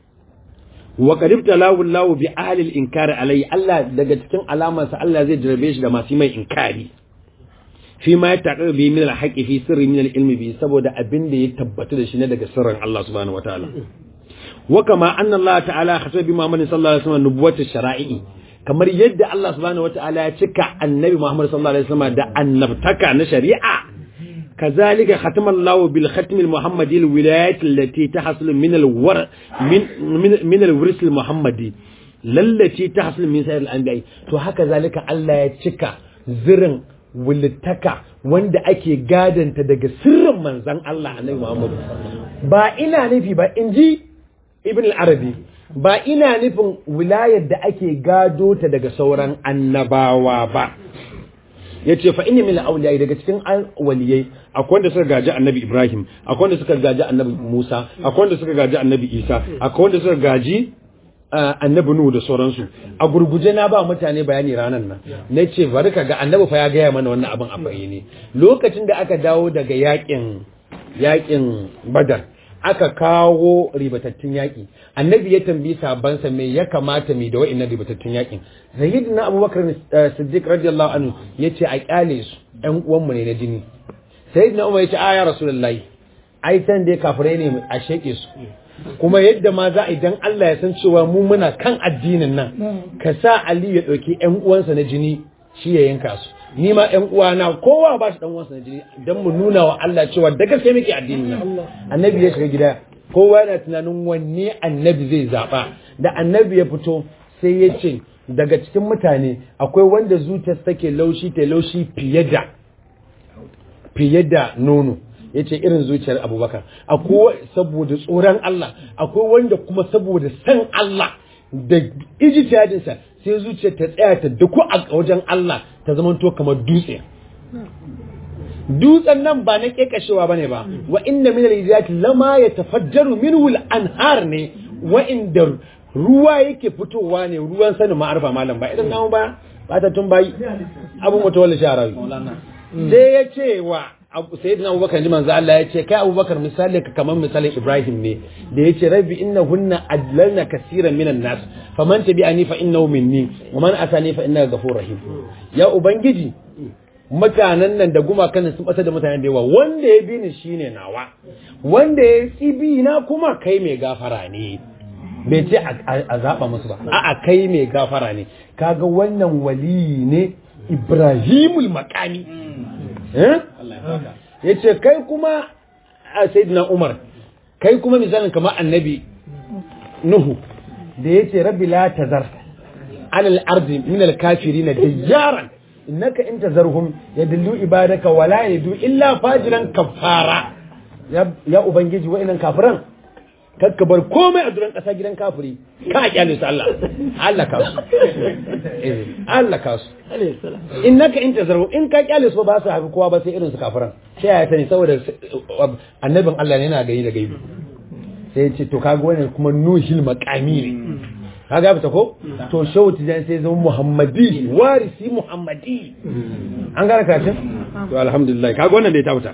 wa qad ibtalahu Allah bi ahli al-inkar alayhi Allah daga cikin alamarsa Allah zai jarabe shi da masu mai inkari fi ma ya taƙar bi min al-haqqi fi sirri min al-ilmi bi saboda abin da ya tabbata da shi ne daga sirrin Allah subhanahu wataala wa kama anna Allah ta'ala khasaba bi Muhammad sallallahu alaihi wasallam nubuwwatu shara'i kamar yadda Allah subhanahu wataala ya cika annabi Muhammad sallallahu alaihi wasallam da annabtaka na shari'a كذلك ختم الله بالختم المحمدي الولايات التي تحصل من الور من من, من الورث المحمدي للتي تحصل من سائر الانبياء to haka zalika Allah ya cika zirin wulitaka wanda ake gadanta daga sirrin manzan Allah annabi Muhammad ba ina nufi ba inji Ibn al-Arabi ba ina nufin wilayar da ake gado ta daga sauran annabawa ba yace fa inni min al-awliya daga cikin waliyai akwai wanda suka gaji annabi Ibrahim akwai wanda suka gaji annabi Musa akwai wanda suka gaji annabi Isa akwai wanda suka gaji annabi Nuhu da sauransu a gurguje na ba mutane bayani ranar nan na ce bari ka ga annabi fa ya gaya mana wannan abin a bayyane lokacin da aka dawo daga yakin yakin Badar aka kawo ribatattun yaƙi annabi ya tambayi sabansa me ya kamata mai da wa'annan ribatattun yaƙin sayyidina abubakar siddiq radiyallahu anhu yace a kyale su ƴan uwanmu ne na jini sayyidina umar yace a ya rasulullahi ai san dai kafirai ne a sheke su kuma yadda ma za a idan Allah ya san cewa mu muna kan addinin nan ka sa Ali ya ɗauki ƴan uwansa na jini shi ya yanka su ni ma ƴan uwana kowa ba shi ɗan uwansa na jini dan mu nuna wa Allah cewa da gaske muke addinin nan annabi ya shiga gida kowa yana tunanin wanne annabi zai zaba da annabi ya fito sai ya ce daga cikin mutane akwai wanda zuciyarsa take laushi ta laushi fiye da fiye da nono ya ce irin zuciyar abubakar akwai saboda tsoron Allah akwai wanda kuma saboda san Allah da ijtihadinsa sai zuciyar ta tsaya ta duku a wajen Allah ta zama to kamar dutse dutsen nan ba na kekashewa bane ba wa inna min al-ijati lama yatafajjaru minhu al-anhar ne wa inda ruwa yake fitowa ne ruwan sanin ma'arfa malam ba idan namu ba ba ta tun bayi abu mutawalli sharawi sai ya ce wa sayyidina abubakar ji manzo Allah ya ce kai abubakar misali ka kamar misalin ibrahim ne da ya ce rabbi innahunna adlalna kaseeran minan nas faman tabi'ani fa innahu minni wa man atani fa innaka ghafurur rahim ya ubangiji mutanen nan da gumakan sun bata da mutanen da yawa wanda ya bi ni shine nawa wanda ya tsibi na kuma kai mai gafara ne bai ce a zaɓa musu ba a'a kai mai gafara ne kaga wannan waliyi ne ibrahimul makami ya ce kai kuma a sayyidina umar kai kuma misalin kamar annabi nuhu da ya ce rabbi la tazar alal ardi min al kafirin dayyaran innaka in tazarhum yadullu ibadaka wala yadu illa fajiran kafara ya ubangiji wa'annan kafiran kakka bar komai a duran ƙasa gidan kafiri ka kyale su Allah Allah ka su Allah ka su innaka in tazarhum in ka kyale su ba su haifi kowa ba sai irin su kafiran sai ya sani saboda annabin Allah ne yana gani da gaibi sai ya ce to kaga wannan kuma nuhil maqami ne kaga fita ko to shehu tijan sai zama muhammadi warisi muhammadi an gara karatun to alhamdulillah kaga wannan da ya tafuta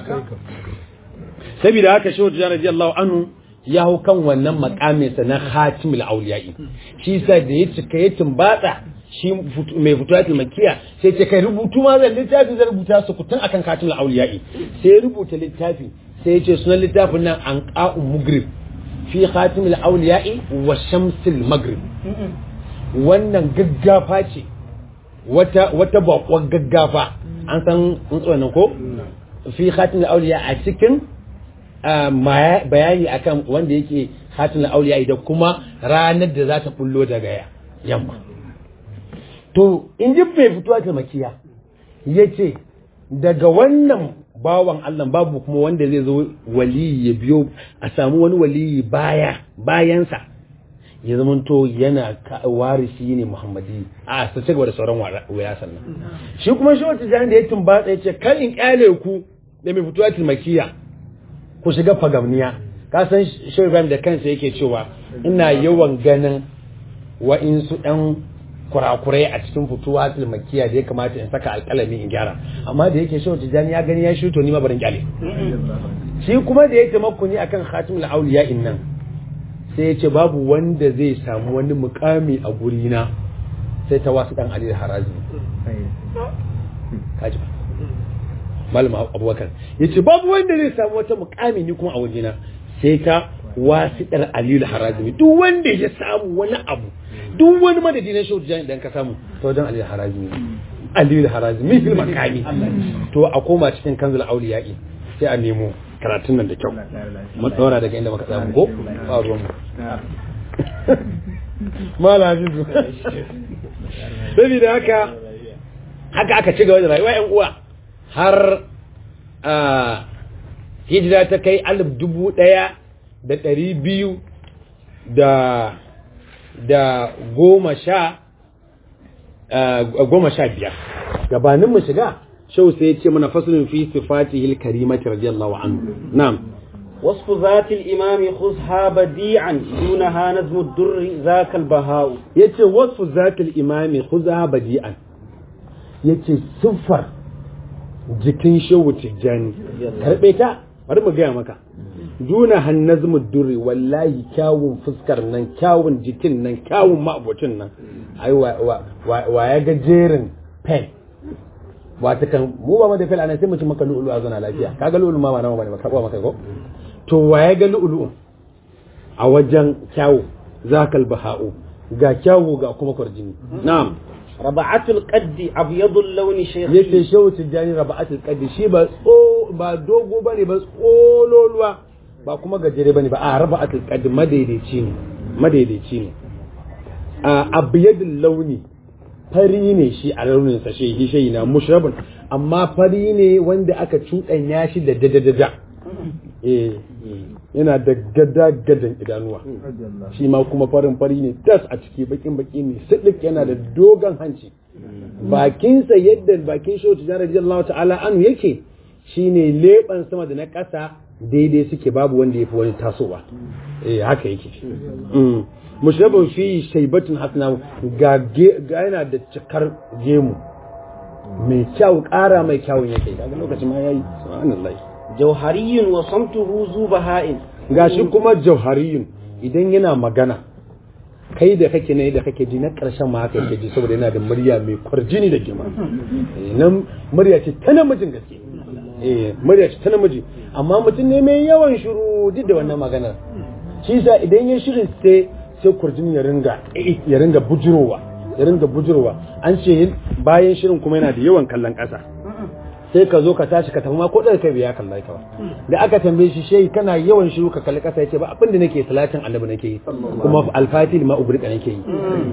saboda haka shehu tijan radiyallahu anhu ya hau kan wannan makamin sa na khatimul awliya'i shi sa da ya cika ya tumbatsa shi mai fituwatul makiya sai ce kai rubutu ma zan littafi zan rubuta su kutun akan khatimul awliya'i sai ya rubuta littafi sai ya ce sunan littafin nan an qa'u mugrib fi khatimul awliya'i wa shamsil maghrib wannan gaggafa ce wata wata bakon gaggafa an san tsuntsuwan nan ko fi khatimul awliya a cikin bayani akan wanda yake khatimul awliya da kuma ranar da za ta bullo daga yamma to in ji bai fito ta makiya yace daga wannan bawan Allah babu kuma wanda zai zo waliyi ya biyo a samu wani waliyi baya bayansa ya zama to yana warisi ne Muhammadi a su ci gaba da sauran waya sannan shi kuma shi wata jani da ya tumbatsa ya ce kan in kyale ku da mai fituwa tilmakiya ku shiga fagamniya ka san shi Ibrahim da kansa yake cewa ina yawan ganin wa'insu ɗan kurakurai a cikin fituwa tilmakiya da ya kamata in saka alƙalami in gyara amma da yake shehu tijjani ya gani ya shi to ni ma barin kyale shi kuma da ya taimako ni akan khatimul auliya nan sai ya ce babu wanda zai samu wani mukami a gurina sai ta wasu dan ali harazi kaji ba malam abubakar ya ce babu wanda zai samu wata mukami ni kuma a wajena sai ta wasiɗar aliyu harazimi duk wanda ya samu wani abu duk wani madadi na shehu tijjani idan ka samu ta wajen aliyu harazimi aliyu harazimi fil makami to a koma cikin kanzul auliya'i sai a nemo karatun nan da kyau mu daura daga inda muka samu ko ba ruwan mu mala hafizu saboda haka haka aka ci gaba da rayuwa yan uwa har hijira ta kai alif dubu ɗaya da ɗari biyu da da goma sha goma sha biyar gabanin mu shiga shau sai ya ce mana fasulun fi sifatihil karimati radiyallahu anhu na'am وصف ذات الإمام خذها بديعا دونها نظم الدر ذاك البهاء yace wasfu zatil imami khudha badi'an yace siffar jikin shehu tijjani karbe ta bari mu gaya maka duna hannazmu durri wallahi kyawun fuskar nan kyawun jikin nan kyawun ma'abocin nan ai wa ya ga jerin pen wata kan mu ba da fel anan sai mu ci maka lu'ulu a zona lafiya kaga lu'ulu ma ba nawa bane ba karba maka ko to wa ya ga lu'ulu a wajen kyawu zakal baha'u ga kyawu ga kuma kwarjini na'am raba'atul qaddi abyadul launi shaykh yace shehu tijjani raba'atul qaddi shi ba tso ba dogo bane ba tsololuwa ba kuma gajere bane ba a raba'atul qaddi madaidaici ne madaidaici ne abiyadul launi fari ne shi a launin sa shi shi na mushrabun amma fari ne wanda aka cuɗanya shi da dadadada eh yana da gada gadan idanuwa shi ma kuma farin fari ne tas a ciki bakin baki ne sidik yana da dogon hanci bakinsa yadda bakin shi wata jana radiyallahu ta'ala anu yake shine leban sama da na ƙasa daidai suke babu wanda ya fi wani tasowa eh haka yake mushrabun fi shaibatun hasna ga yana da cikar gemu mai kyau ƙara mai kyawun yake daga lokacin ma yayi subhanallahi jauhariyun wa samtuhu zubaha'in gashi kuma jauhariyun idan yana magana kai da kake ne da kake ji na ƙarshen ma haka yake ji saboda yana da murya mai kwarjini da girma nan murya ce ta namijin gaske eh murya ce ta namiji amma mutum ne mai yawan shiru duk da wannan maganar shi sa idan ya shirin sai sai kwarjini ya ringa ya ringa bujurowa ya ringa bujurowa an ce bayan shirin kuma yana da yawan kallon ƙasa sai ka zo ka tashi ka tafi ma ko da kai biya kalla ka ba da aka tambaye shi shehi kana yawan shiru ka kalli kasa yace ba abin da nake salatin annabi nake yi kuma alfatil ma ubrika nake yi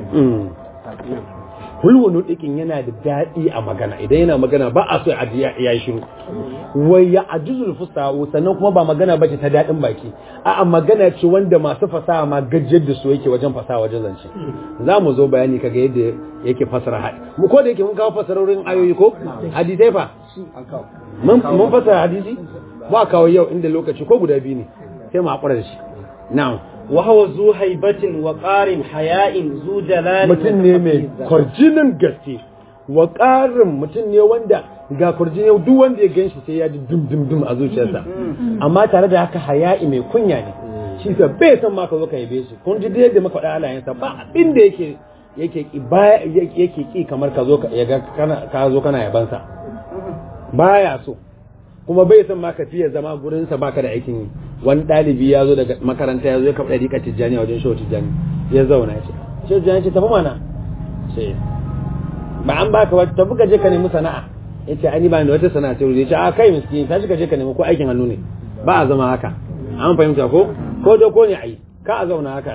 hulwunu dikin yana da daɗi a magana idan yana magana ba a so ya yi shiru wai ya ajuzul fusahu sannan kuma ba magana bace ta daɗin baki a'a magana ce wanda masu fasaha ma gajiyar da su yake wajen fasaha wajen zance za mu zo bayani kaga yadda yake fasara haɗi mu ko da yake mun kawo fasarorin ayoyi ko hadisai fa mun fasara hadisi ba kawo yau inda lokaci ko guda biyu ne sai mu haƙura da shi na'am وهو ذو هيبة وقار حياء ذو جلال mutum ne mai kwarjinin gaske wa ƙarin mutum ne wanda ga kwarjini duk wanda ya ganshi sai ya ji dum dum dum a zuciyarsa amma tare da haka haya'i mai kunya ne shi sa bai san ma ka zo ka yabe shi kun ji da yadda muka faɗa halayensa ba abin da yake yake ki baya yake ki kamar ka zo ka yaga kana ka zo kana yabansa baya so kuma bai san ma ka fiye zama gurinsa baka da aikin yi wani ɗalibi ya zo daga makaranta ya zo ya kafa ɗari tijjani a wajen shehu tijjani ya zauna ya ce shehu tijjani ce tafi mana ce ba an baka wata tafi ka je ka nemi sana'a ya ce ani ba da wata sana'a sai ya ce a kai miskini tashi ka je ka nemi ko aikin hannu ne ba a zama haka an fahimta ko ko da ko ne ai ka a zauna haka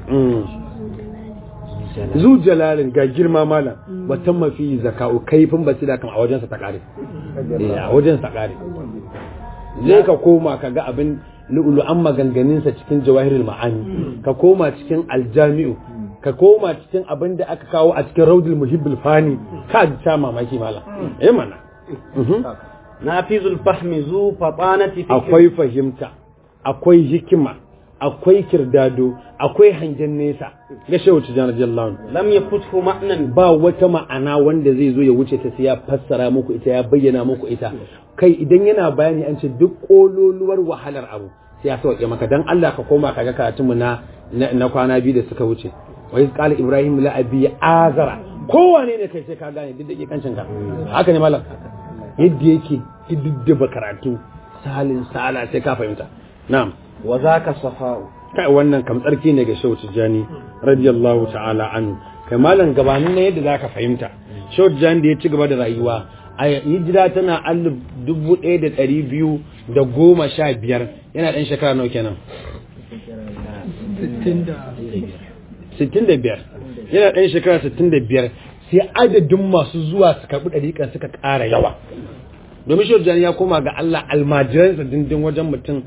zu jalalin ga girma malam wata mafi zaka'u kaifin basira kan a wajensa ta kare a wajensa ta kare zai ka koma ka ga abin lu'ulu'an maganganinsa cikin jawahirul ma'ani ka koma cikin aljami'u ka koma cikin abin da aka kawo a cikin raudul muhibbul fani ka ji ta mamaki malam eh mana nafizul fahmi zu fatanati akwai fahimta akwai hikima akwai kirdado akwai hangen nesa ga shehu tijjani radiyallahu lam yafuthu ma'nan ba wata ma'ana wanda zai zo ya wuce ta sai ya fassara muku ita ya bayyana muku ita kai idan yana bayani an ce duk kololuwar wahalar abu sai ya sauke maka dan Allah ka koma ka ga karatun mu na na kwana biyu da suka wuce wa iz qala ibrahim la abi azara kowane ne kai sai ka gane duk da kancin ka haka ne malam yadda yake diddaba karatu salin sala sai ka fahimta na'am wa zaka safa'u kai wannan kam tsarki ne ga shehu tijjani radiyallahu ta'ala anhu kai malam gabanin ne yadda zaka fahimta shehu tijjani da ya ci gaba da rayuwa a hijira tana alif dubu ɗaya da ɗari biyu da goma sha biyar yana ɗan shekara nawa kenan sittin da biyar yana ɗan shekara sittin da biyar sai adadin masu zuwa su karɓi ɗariƙan suka ƙara yawa domin shehu tijjani ya koma ga Allah almajiransa dindin wajen mutum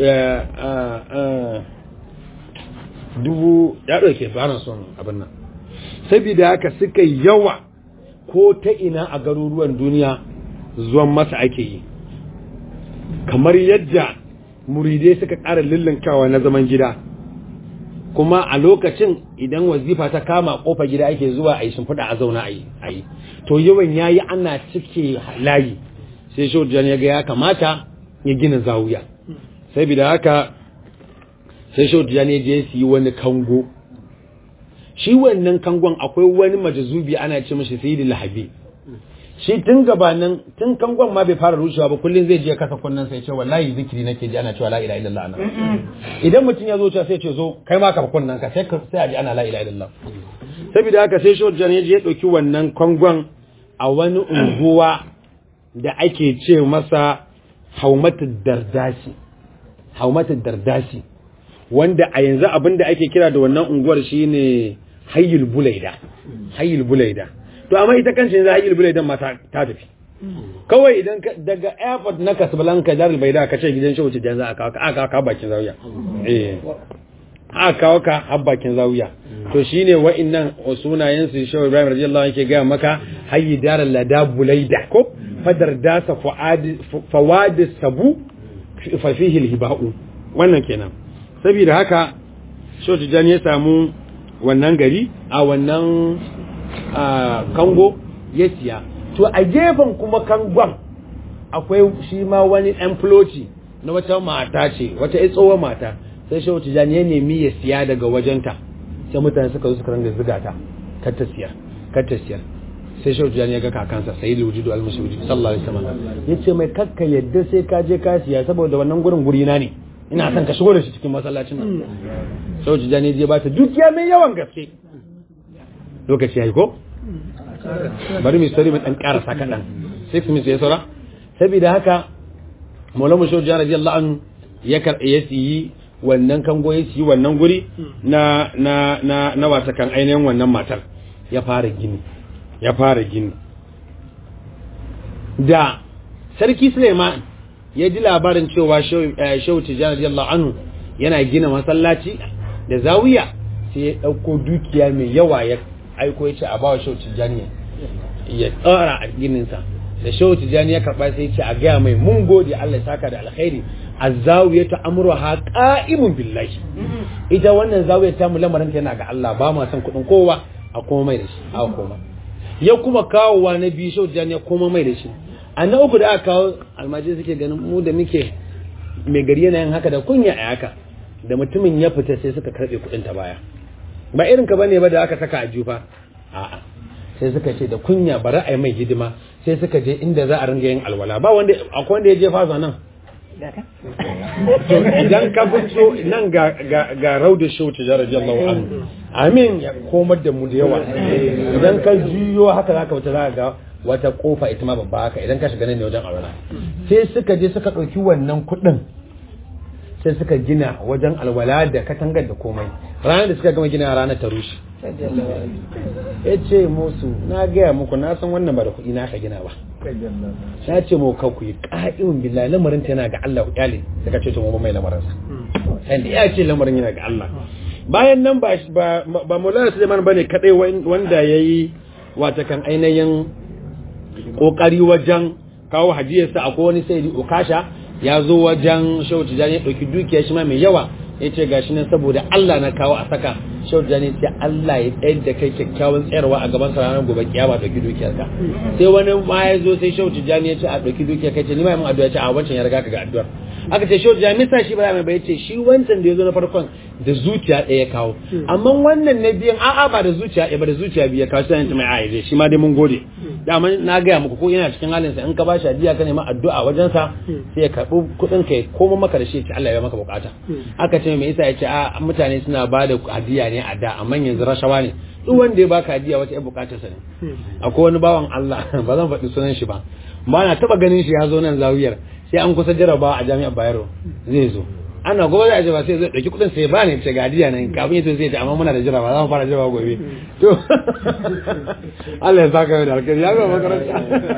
dubu ya ɗauke ba son abin nan saboda haka suka yawa ko ta ina a garuruwan duniya zuwan masa ake yi kamar yadda muridai suka ƙara lullunkawa na zaman gida kuma a lokacin idan wazifa ta kama kofa gida ake zuwa a yi shimfiɗa a zauna a yi to yawan yayi ana cike layi sai shaujan ya ga ya kamata ya gina zawuya saboda haka sai shaujan ya je su yi wani kango shi wannan kangon akwai wani majazubi ana ce mashi sayyidul lahabi shi tun gabanin tun kangon ma bai fara rushewa ba kullun zai je kasa kunnan sai ce wallahi zikiri nake ji ana cewa la ilaha illallah ana idan mutum ya zo cewa sai ce zo kai ma ka kunnan ka sai sai a ji ana la ilaha illallah saboda haka sai shi ya je ya dauki wannan kangon a wani unguwa da ake ce masa haumatu dardashi haumatu dardashi wanda a yanzu abin da ake kira da wannan unguwar shine hayyul bulaida hayyul bulaida to amma ita kan yanzu hayyul bulaidan ma ta ta tafi kawai idan ka- daga airport na Casablanca Darul Baida ka ce gidan shehu Tijjani za a kawo ka aka kawo ka bakin zawiya eh aka kawo ka har bakin zawiya to shine wa'annan sunayen su shehu Ibrahim radiyallahu anhu yake ga maka hayyi daral lada bulaida ko fadar dasa fuad fawad sabu fa fihi alhiba'u wannan kenan saboda haka shehu Tijjani ya samu wannan gari a wannan a kango ya siya to a gefen kuma kangon akwai shi ma wani ɗan floti na wata mata ce wata ya tsohon mata sai shehu tijjani ya nemi ya siya daga wajenta sai mutane suka zo suka ranga ziga ta kar ta siyar kar ta siyar sai shehu tijjani ya ga kakansa sai da wujudu al-mashhudi sallallahu alaihi wasallam yace mai kakka yadda sai ka je ka siya saboda wannan gurin guri na ne ina son ka shigo da shi cikin masallacin nan shehu tijjani ya ba ta dukiya mai yawan gaske lokaci yayi ko bari mu sari mu dan karasa kadan 6 minutes ya saura saboda haka Maulana Shehu Jana radiyallahu anhu ya kar ya siyi wannan kango ya siyi wannan guri na na na na wata kan ainihin wannan matar ya fara gini ya fara gini da sarki Suleiman ya ji labarin cewa Shehu eh, Shehu Tijani radiyallahu anhu yana gina masallaci da zawiya sai ya dauko dukiya mai yawa ya aiko ya ce a bawa Shehu Tijani ya tsara a gininsa da shehu tijani ya karba sai ce a gaya mai mun gode Allah ya saka da alkhairi azzawiya ta amruha qa'imun billahi ita wannan zawiya ta mu lamarin ta yana ga Allah ba ma san kudin kowa a koma mai da shi a koma ya kuma kawowa na biyu shehu tijani ya koma mai da shi a na uku da aka kawo almajiri suke ganin mu da muke mai gari yana yin haka da kunya a haka da mutumin ya fita sai suka karbe kudin ta baya ba irin ka bane ba da aka saka a jufa a'a sai suka ce da kunya bari a yi mai hidima sai suka je inda za a ringa yin alwala ba wanda akwai wanda ya je fasa nan to idan ka fito nan ga ga ga rauda shauti da radiyallahu anhu amin ya komar da mu da yawa idan ka juyo haka zaka wuce za ga wata kofa ita ma babba haka idan ka shiga nan ne wajen alwala sai suka je suka ɗauki wannan kuɗin sai suka gina wajen alwala da katangar da komai ranar da suka gama gina ranar ta rushe ya ce musu na gaya muku na san wannan ba da kuɗi na ka gina ba na ce mu kan ku yi ƙa'imin billahi lamarin ta yana ga Allah ku kyale suka ce to mu mai lamarin sa sai ya ce lamarin yana ga Allah bayan nan ba ba ba Maulana Suleiman bane kadai wanda yayi wata kan ainihin kokari wajen kawo hadiyarsa akwai wani sai ukasha ya zo wajen shehu tijani ya ɗauki dukiya shi ma mai yawa ya ce ga shi nan saboda Allah na kawo a saka shehu tijani ce Allah ya tsayar da kai kyakkyawan tsayarwa a gaban sa ranar gobe kiyama ɗauki dukiyar ka sai wani ma ya zo sai shehu tijani ya ce a ɗauki dukiyar kai ce ni ma mun addu'a ya ce a wancan ya riga ka ga addu'ar aka ce shehu tijani misa shi ba mai bai ce shi wancan da ya zo na farkon da zuciya ɗaya ya kawo amma wannan na biyan a'a ba da zuciya ɗaya ba da zuciya biyu ya kawo sai ta mai a'a shi ma dai mun gode dama na gaya muku ko yana cikin halin sa in ka bashi hadiya ka nema addu'a wajen sa sai ya karbi kuɗin ka ya koma maka da shi ya ce Allah ya maka bukata aka ce me yasa ya ce a mutane suna ba da hadiya ne a da amma yanzu rashawa ne duk wanda ya baka hadiya wata ya bukatar sa ne akwai wani bawan Allah ba zan faɗi sunan shi ba ba na taba ganin shi ya zo nan zawiyar sai an kusa jarabawa a jami'ar Bayero zai zo ana gobe za a ce ba sai zai ɗauki kuɗin sai ba ne ce gadiya nan kafin ya sai ce amma muna da jira ba za mu fara jira gobe to Allah ya saka da alkhairi ya ga makaranta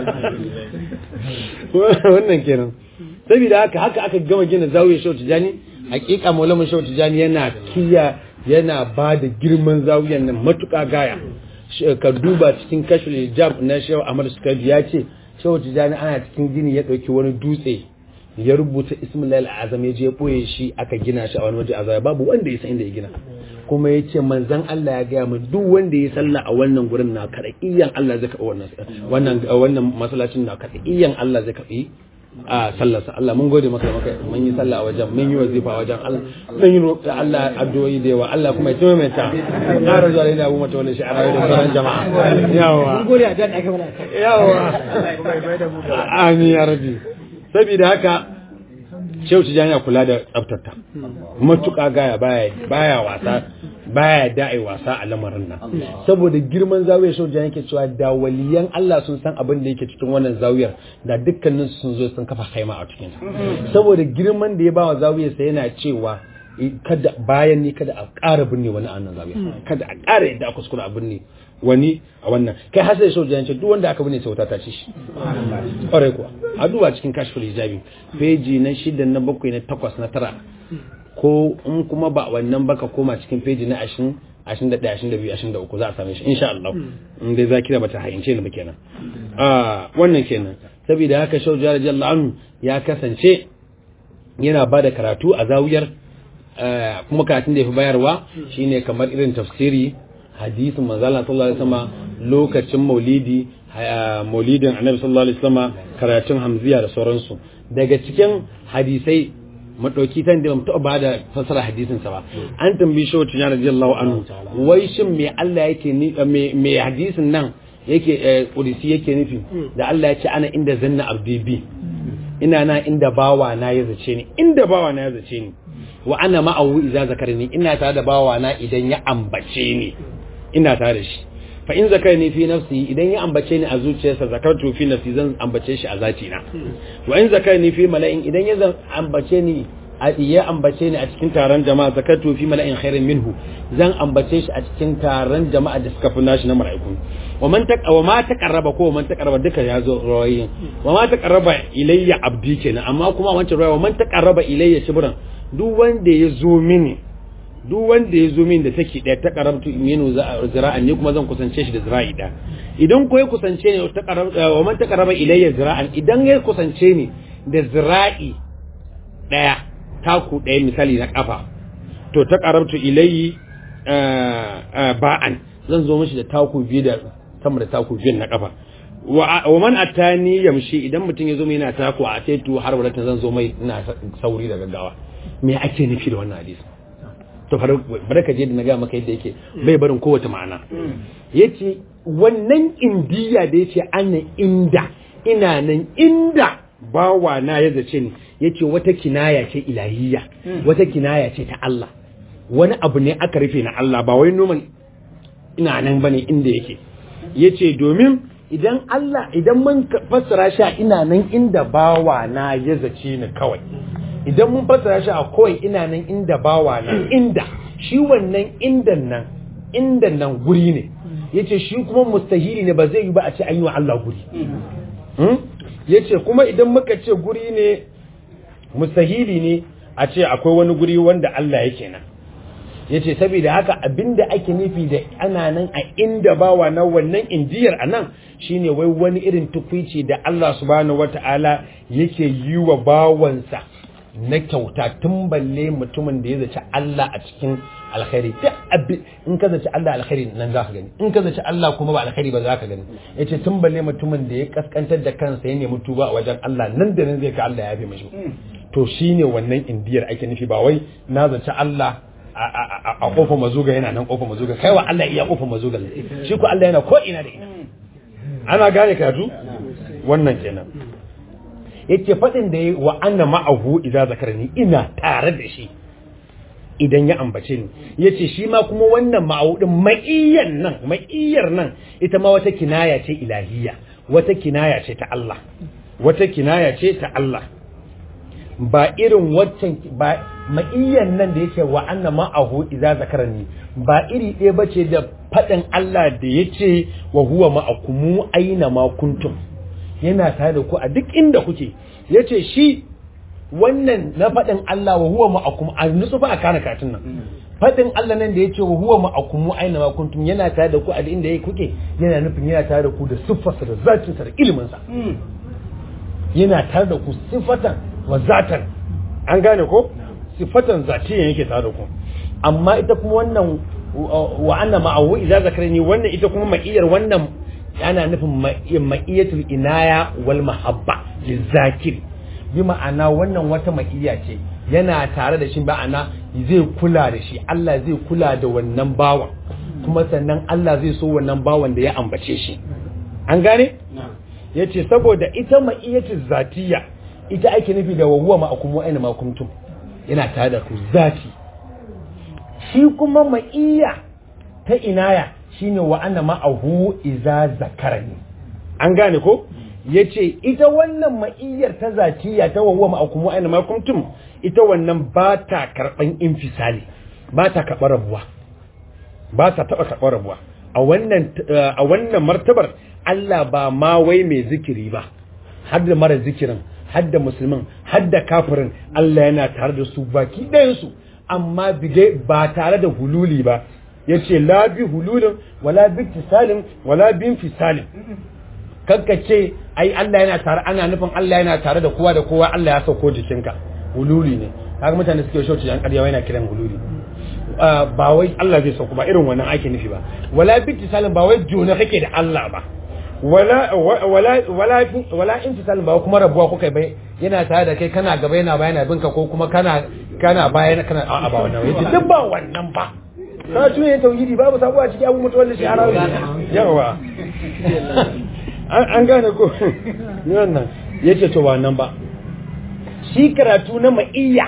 wannan kenan saboda haka haka aka gama gina zawiyar Shehu Tijani hakika Maulana Shehu Tijani yana kiya yana ba da girman zawiyar nan matuƙa gaya ka duba cikin kashful hijab na Shehu Ahmad Sukabi ya ce Shehu Tijani ana cikin gini ya ɗauki wani dutse ya rubuta ismilal azam ya je boye shi aka gina shi a wani waje azaya babu wanda ya san inda ya gina kuma ya ce manzan Allah ya gaya min duk wanda ya salla a wannan gurin na kada iyan Allah zai karɓi wannan wannan wannan masallacin na kada iyan Allah zai karɓi a sallarsa Allah mun gode maka maka mun yi sallah a wajen mun yi wazifa a wajen Allah mun yi roƙi Allah addu'o'i da yawa Allah kuma ya tume mai ta ƙara zuwa da abu mata wani shi'ara da sauran jama'a yawa mun gode a dan aka mana yawa amin ya rabbi saboda haka shehu tijani ya kula da tsaftarta matuƙa gaya baya baya wasa baya da'i wasa a lamarin nan saboda girman zawiyar shehu tijani yake cewa da waliyan Allah sun san abin da yake cikin wannan zawiyar da dukkanin sun zo sun kafa haima a cikin saboda girman da ya bawa zawiyar sa yana cewa kada bayan ni kada a ƙara binne wani a nan zawiya kada a ƙara yadda aka kuskura a binne wani a wannan kai har sai so jance duk wanda aka binne sai wuta ta ci shi ƙwarai kuwa a duba cikin kashful hijabi peji na shida na bakwai na takwas na tara ko in kuma ba wannan baka koma cikin peji na ashirin ashirin da ɗaya ashirin da biyu ashirin da uku za a same shi insha Allah in dai zakira bata hayince ni ba kenan a wannan kenan saboda haka shau jara jalla anhu ya kasance yana ba da karatu a zawiyar kuma karatun da ya fi bayarwa shine kamar irin tafsiri hadisin manzala sallallahu alaihi wasallam lokacin maulidi maulidin annabi sallallahu alaihi wasallam karatun hamziya da sauransu daga cikin hadisai madauki tan da mutu ba da fasara hadisin sa ba an tambayi shi wata radiyallahu anhu wai shin me Allah yake ni me hadisin nan yake kudisi yake nufi da Allah ya ce ana inda zanna abdi bi ina na inda bawa na ya zace ni inda bawa na ya zace ni wa ana ma'awu idza zakarni ina tare da bawa na idan ya ambace ni ina tare da shi fa in zakarni fi nafsi idan ya ambace ni a zuciyarsa zakartu fi nafsi zan ambace shi a zati na wa in zakarni fi mala'in idan ya ambace ni ya ambace ni a cikin taron jama'a zakartu fi mala'in khairin minhu zan ambace shi a cikin taron jama'a da suka fi nashi na mala'iku wa man ta wa ma taqarraba ko man taqarraba duka ya zo rawayin wa ma taqarraba ilayya abdi kenan amma kuma wancan rawayi wa man taqarraba ilayya shibran duk wanda ya zo mini duk wanda ya zo mini da take daya ta karabtu iminu zira'an ne kuma zan kusance shi da zira'i da idan ko ya kusance ne ta karaba wa man taqarraba ilayya zira'an idan ya kusance ni da zira'i daya taku daya misali na kafa to ta karabtu ilayyi ba'an zan zo mishi da taku biyu da sama da taku biyu na kafa wa man atani yamshi idan mutum ya zo mai yana taku a taitu har wadatan zan zo mai ina sauri da gaggawa me ake nufi da wannan hadisi to bari ka je da na ga maka yadda yake bai barin kowace ma'ana yace wannan indiya da yace ana inda ina nan inda bawa na ya zace ni yace wata kinaya ce ilahiyya wata kinaya ce ta Allah wani abu ne aka rufe na Allah ba wai noman ina nan bane inda yake yace domin idan Allah idan mun fassara shi ina nan inda bawa na ya zace ni kawai idan mun fassara shi a kawai ina nan inda bawa nan inda shi wannan indan nan indan nan guri ne yace shi kuma mustahili ne ba zai yi ba a ce an yi wa Allah guri yace kuma idan muka ce guri ne mustahili ne a ce akwai wani guri wanda Allah yake nan yace saboda haka abinda ake nufi da ana nan a inda bawa na wannan indiyar a nan shine wai wani irin tukwici da Allah subhanahu wata'ala yake yi wa bawansa na kyauta tun balle mutumin da ya zaci Allah a cikin alkhairi duk abin in ka zaci Allah alkhairi nan za ka gani in ka zaci Allah kuma ba alkhairi ba za ka gani yace tun balle mutumin da ya kaskantar da kansa ya nemi tuba a wajen Allah nan da nan zai ka Allah ya fi mashi to shine wannan indiyar ake nufi ba wai na zaci Allah a kofar mazuga yana nan kofar mazuga kai wa Allah iya kofar mazuga shi ko Allah yana ko ina da ina ana gane karatu wannan kenan yace fadin da yayi wa anna ma'ahu idza zakarani ina tare da shi idan ya ambace ni yace shi ma kuma wannan ma'ahu din ma'iyyan nan ma'iyyar nan ita ma wata kinaya ce ilahiyya wata kinaya ce ta Allah wata kinaya ce ta Allah ba irin waccan ba ma'iyyan nan da yake wa anna ma'ahu idza zakarani ba iri ɗaya bace da faɗin Allah da yace wa huwa ma'akumu aina ma kuntum yana tare da ku a duk inda kuke yace shi wannan na faɗin Allah wa huwa ma'akum a nutsu ba a kana katin nan faɗin Allah nan da yace wa huwa ma'akumu aina ma kuntum yana tare da ku a duk inda kuke yana nufin yana tare da ku da siffarsa da zatinsa da iliminsa yana tare da ku siffatan wa zatan an gane ko sifatan zatiyan yake tare da ku amma ita kuma wannan wa anna ma'ahu idza zakarani wannan ita kuma ma'iyar wannan yana nufin ma'iyatul inaya wal mahabba lizakir bi ma'ana wannan wata ma'iya ce yana tare da shi ma'ana zai kula da shi Allah zai kula da wannan bawan kuma sannan Allah zai so wannan bawan da ya ambace shi an gane yace saboda ita ma'iyatul zatiyya ita ake nufi da wawuwa ma'akum wa'ina ma kuntum yana tare da ku zati shi kuma ma'iyya ta inaya shine wa anna ma'ahu iza zakarani an gane ko yace ita wannan ma'iyyar ta zatiya ta wawwa ma'akum wa aina ma kuntum ita wannan ba ta karban infisali ba ta karɓar rabuwa ba ta taɓa karɓar rabuwa a wannan a wannan martabar Allah ba ma wai mai zikiri ba har da mara zikirin har da musulmin har da kafirin Allah yana tare da su baki ɗayansu amma bige ba tare da hululi ba ya ce la bi hululin wala bi tisalin wala bi fisalin kanka ce ai Allah yana tare ana nufin Allah yana tare da kowa da kowa Allah ya sauko jikinka hululi ne kaga mutane suke shauci an ƙarya yana kiran hululi ba wai Allah zai sauko ba irin wannan ake nufi ba wala bi tisalin ba wai jona kake da Allah ba wala wala wala wala intisalin ba kuma rabuwa kuka bai yana tare da kai kana gaba yana bayana binka ko kuma kana kana bayan kana a'a ba wannan yace duk ba wannan ba ka tune tauhidi babu sabuwa cikin abu mutuwar da shi harawi yawa an gane ko wannan yace to wannan ba shi karatu na ma'iyya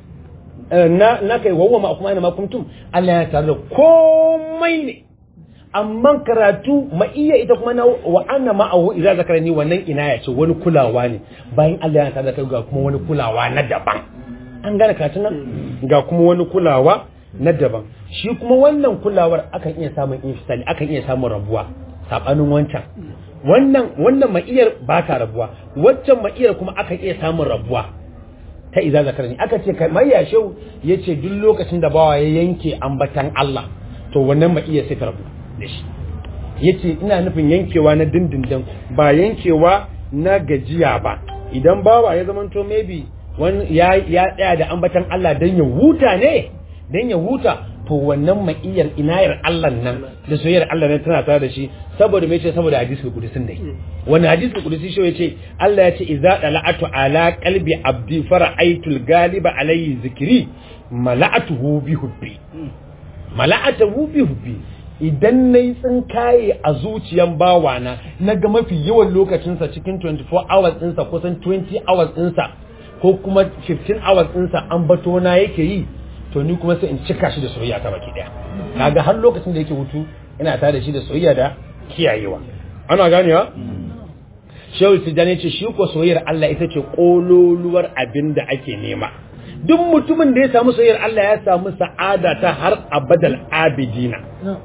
na na kai wawa ma kuma ina ma kuntum Allah ya tare da komai ne amma karatu ma'iyya ita kuma na wa anna ma'ahu idza zakarani wannan ina ya ce wani kulawa ne bayan Allah ya tare da kai ga kuma wani kulawa na daban an gane karatun nan ga kuma wani kulawa na daban shi kuma wannan kulawar akan iya samun infisali akan iya samun rabuwa sabanin wancan wannan wannan ma'iyar ba ta rabuwa waccan ma'iyar kuma akan iya samun rabuwa ta iza zakarani aka ce kamar ya shau ya ce duk lokacin da bawa ya yanke ambatan Allah to wannan ma'iyar sai ta rabu da shi ya ce ina nufin yankewa na dindindin ba yankewa na gajiya ba idan bawa ya zamanto maybe ya tsaya da ambatan Allah don ya huta ne don ya huta to wannan ma'iyar inayar Allah nan da soyayyar Allah nan tana tare da shi saboda me ce saboda hadisi kudusin dai wani hadisi kudusi shi yace Allah ya ce idza dala'atu ala qalbi abdi fara'aytul galiba alayhi zikri mala'atuhu bi hubbi mala'atuhu bi hubbi idan nayi tsinkaye a zuciyan bawana naga mafi yawan lokacinsa cikin 24 hours ɗinsa kusan 20 hours ɗinsa ko kuma 15 hours ɗinsa an bato na yake yi to ni kuma sai in cika shi da soyayya ta baki daya kaga har lokacin da yake hutu ina tare da shi da soyayya da kiyayewa ana ganewa shehu tijjani ce shi ko soyayyar Allah ita ce kololuwar abin da ake nema duk mutumin da ya samu soyayyar Allah ya samu sa'ada ta har abadal abidina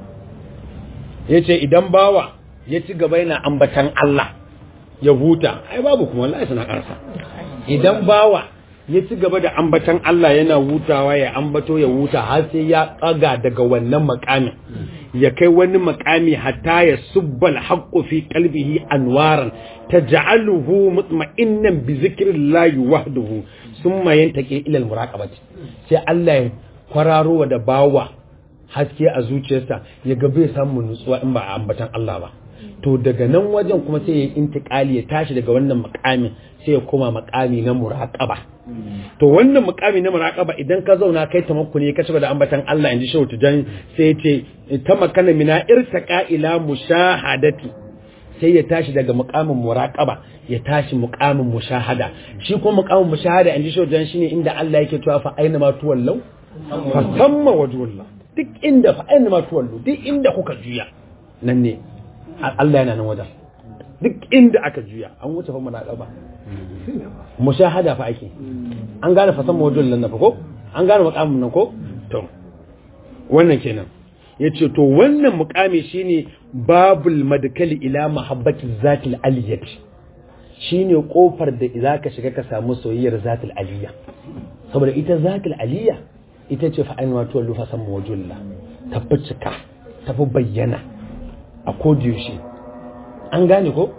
yace idan bawa ya ci gaba yana ambatan Allah ya huta ai babu kuma wallahi suna karsa idan bawa ya ci gaba da ambatan Allah yana hutawa ya ambato ya huta har sai ya tsaga daga wannan makamin ya kai wani makami hatta ya subbal haqqu fi qalbihi anwaran taj'aluhu mutma'innan bi zikrillahi wahdahu thumma yantaqi ila almuraqabati sai Allah ya kwararo da bawa haske a zuciyarsa ya ga bai samu nutsuwa in ba a ambatan Allah ba to daga nan wajen kuma sai ya yi intikali ya tashi daga wannan makamin sai ya koma makami na muraqaba to wannan mukami na muraqaba idan ka zauna kai tamakkuni ka cigaba da ambatan Allah inji shehu tujan sai ce ta makana mina irtaqa ila mushahadati sai ya tashi daga mukamin muraqaba ya tashi mukamin mushahada shi kuma mukamin mushahada inji shehu tujan shine inda Allah yake cewa fa aina ma tuwallau fa samma wajhullah duk inda fa aina ma tuwallu duk inda kuka juya nan ne Allah yana nan wajen duk inda aka juya an wuce fa muraqaba mushahada fa ake an gane fasan mawajin nan na fa ko an gane mukamin nan ko to wannan kenan yace to wannan mukami shine babul madkali ila mahabbati zatil aliyat shine kofar da idza ka shiga ka samu soyayyar zatil aliyya saboda ita zatil aliyya ita ce fa ainihin wato lufa san mawajin ta fi cika ta fi bayyana a kodiyoshe an gane ko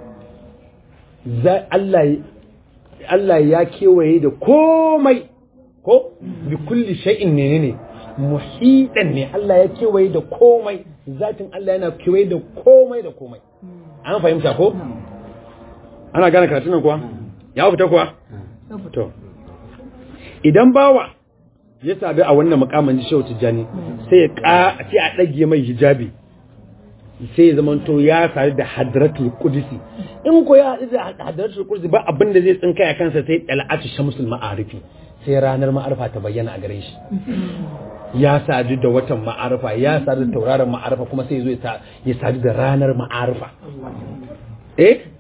Allah Allah ya kewaye da komai ko bi kulli shay'in ne ne muhidan ne Allah ya kewaye da komai zatin Allah yana kewaye da komai da komai an fahimta ko ana gane karatun nan kuwa ya fita kuwa to idan bawa ya sabi a wannan mukamin shehu tijjani sai ya ka sai a dage mai hijabi sai ya zama to ya sadu da hadratul qudsi in ko ya haɗu da hadratul qudsi ba abin da zai tsinka ya kansa sai dal'atu shamsul ma'arifi sai ranar ma'arifa ta bayyana a gare shi ya sadu da watan ma'arifa ya sadu da tauraron ma'arifa kuma sai ya zo ya sadu da ranar ma'arifa eh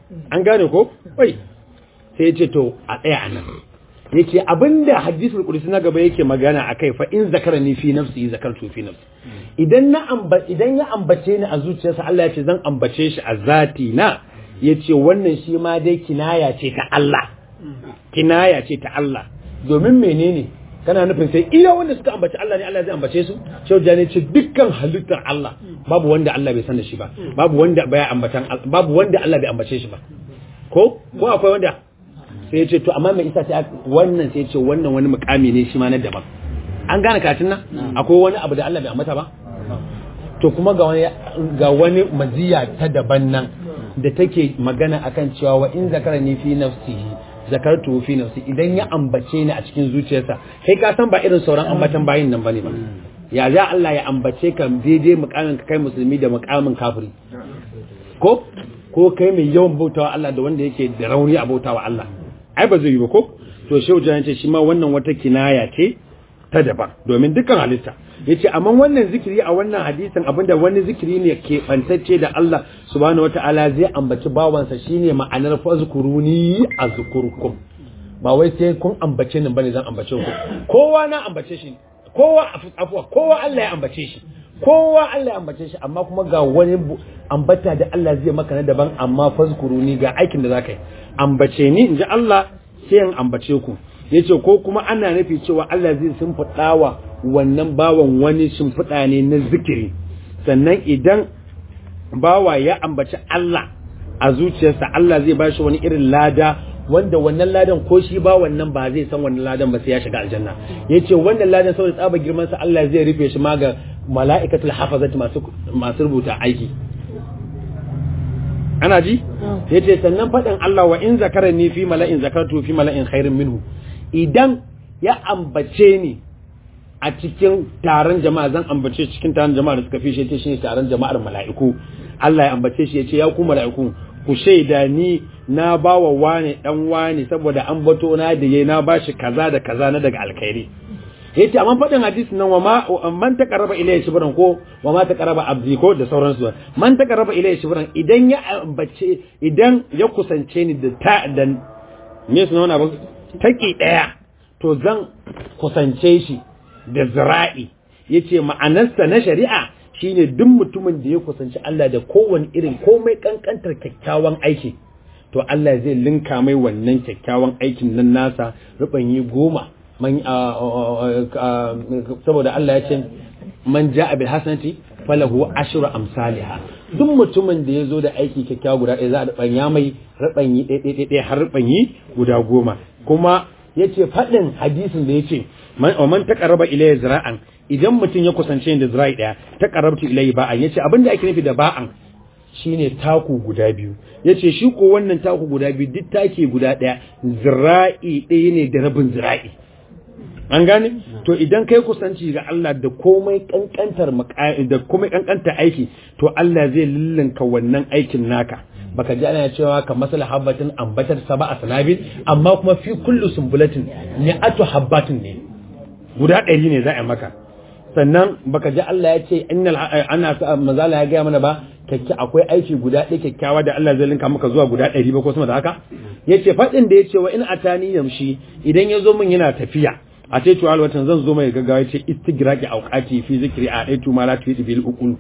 an gane ko wai sai ya ce to a tsaya a nan ya ce abinda hadisul qudsi na gaba yake magana akai fa in zakarani fi nafsi zakartu fi nafsi idan na amba idan ya ambace ni a zuciyarsa Allah ya ce zan ambace shi a zati na yace wannan shi ma dai kinaya ce ta Allah kinaya ce ta Allah domin menene kana nufin sai iya wanda suka ambaci Allah ne Allah zai ambace su shau jani ce dukkan halittar Allah babu wanda Allah bai san da shi ba babu wanda bai ambatan babu wanda Allah bai ambace shi ba ko ko akwai wanda sai ya ce to amma mai isa sai wannan sai ya ce wannan wani mukami ne shi ma na daban an gane katin nan akwai wani abu da Allah bai ambata ba to kuma ga wani ga wani maziya ta daban nan da take magana akan cewa wa in zakarani fi nafsihi zakartu fi nafsi idan ya ambace ni a cikin zuciyarsa kai ka san ba irin sauran ambatan bayin nan bane ba ya za Allah ya ambace ka daidai mukamin ka kai musulmi da mukamin kafiri ko ko kai mai yawan bautawa Allah da wanda yake da rauni a bautawa Allah ai ba zai yi ba ko to shehu jan ce shi ma wannan wata kinaya ce ta daban domin dukkan halitta yace amma wannan zikiri a wannan hadisin abinda wani zikiri ne ke bantacce da Allah subhanahu wataala zai ambaci bawansa shine ma'anar fazkuruni azkurkum ba wai sai kun ambace ni bane zan ambace ku kowa na ambace shi kowa afwa kowa Allah ya ambace shi kowa Allah ya ambace shi amma kuma ga wani ambata da Allah zai maka na daban amma fazkuruni ga aikin da zaka yi ambace ni inji Allah sai in ambace ku yace ko kuma ana nufi cewa Allah zai wa wannan bawan wani shimfiɗa ne na zikiri sannan idan bawa ya ambaci Allah a zuciyarsa Allah zai bashi wani irin lada wanda wannan ladan ko shi ba wannan ba zai san wannan ladan ba sai ya shiga aljanna yace wannan ladan saboda tsaba girman sa Allah zai rufe shi ma ga mala'ikatul hafazati masu masu rubuta aiki ana ji yace sannan faɗin Allah wa in zakarani fi mala'in zakartu fi mala'in khairin minhu idan ya ambace ni a cikin taron jama'a zan ambace cikin taron jama'a da suka fi shi shine taron jama'ar mala'iku Allah ya ambace shi yace ya ku mala'iku ku shaida ni na bawa wane dan wane saboda an bato na da yayi na bashi kaza da kaza na daga alkhairi yace amma fadin hadisi nan wa ma man taqarraba ilayya shibran ko wa ma taqarraba abdi ko da sauransu man taqarraba ilayya shibran idan ya ambace idan ya kusance ni da ta da me suna wannan abu taki daya to zan kusance shi da zira'i yace ma'anarsa na shari'a shine duk mutumin da ya kusanci Allah da kowane irin komai kankantar kyakkyawan aiki to Allah zai linka mai wannan kyakkyawan aikin nan nasa rubanyi goma man saboda Allah ya ce man ja'a bil hasanati falahu ashru amsalha duk mutumin da ya zo da aiki kyakkyawa guda ɗaya za a rubanya mai rubanyi ɗaya ɗaya har rubanyi guda goma kuma yace faɗin hadisin da yace man man taqarraba ilayya zira'an idan mutum ya kusance da zira'i daya taqarrabtu ilayhi ba'an yace abinda ake nufi da ba'an shine taku guda biyu yace shi ko wannan taku guda biyu duk take guda daya zira'i ɗaya ne da rabin zira'i an gane to idan kai kusanci ga Allah da komai kankantar da komai kankantar aiki to Allah zai lillinka wannan aikin naka baka ji ana cewa ka masala habbatin ambatar saba a sanabil amma kuma fi kullu sumbulatin mi'atu habbatin ne guda ɗari ne za a maka sannan baka ji Allah ya ce innal ana mazala ya gaya mana ba kyakki akwai aiki guda ɗaya kyakkyawa da Allah zai linka maka zuwa guda ɗari ba ko sama da haka yace faɗin da yace wa in atani yamshi idan ya zo min yana tafiya a ce tuwa watan zan zo mai gaggawa yace istigraqi auqati fi zikri a daitu ma la tuwi bil uqul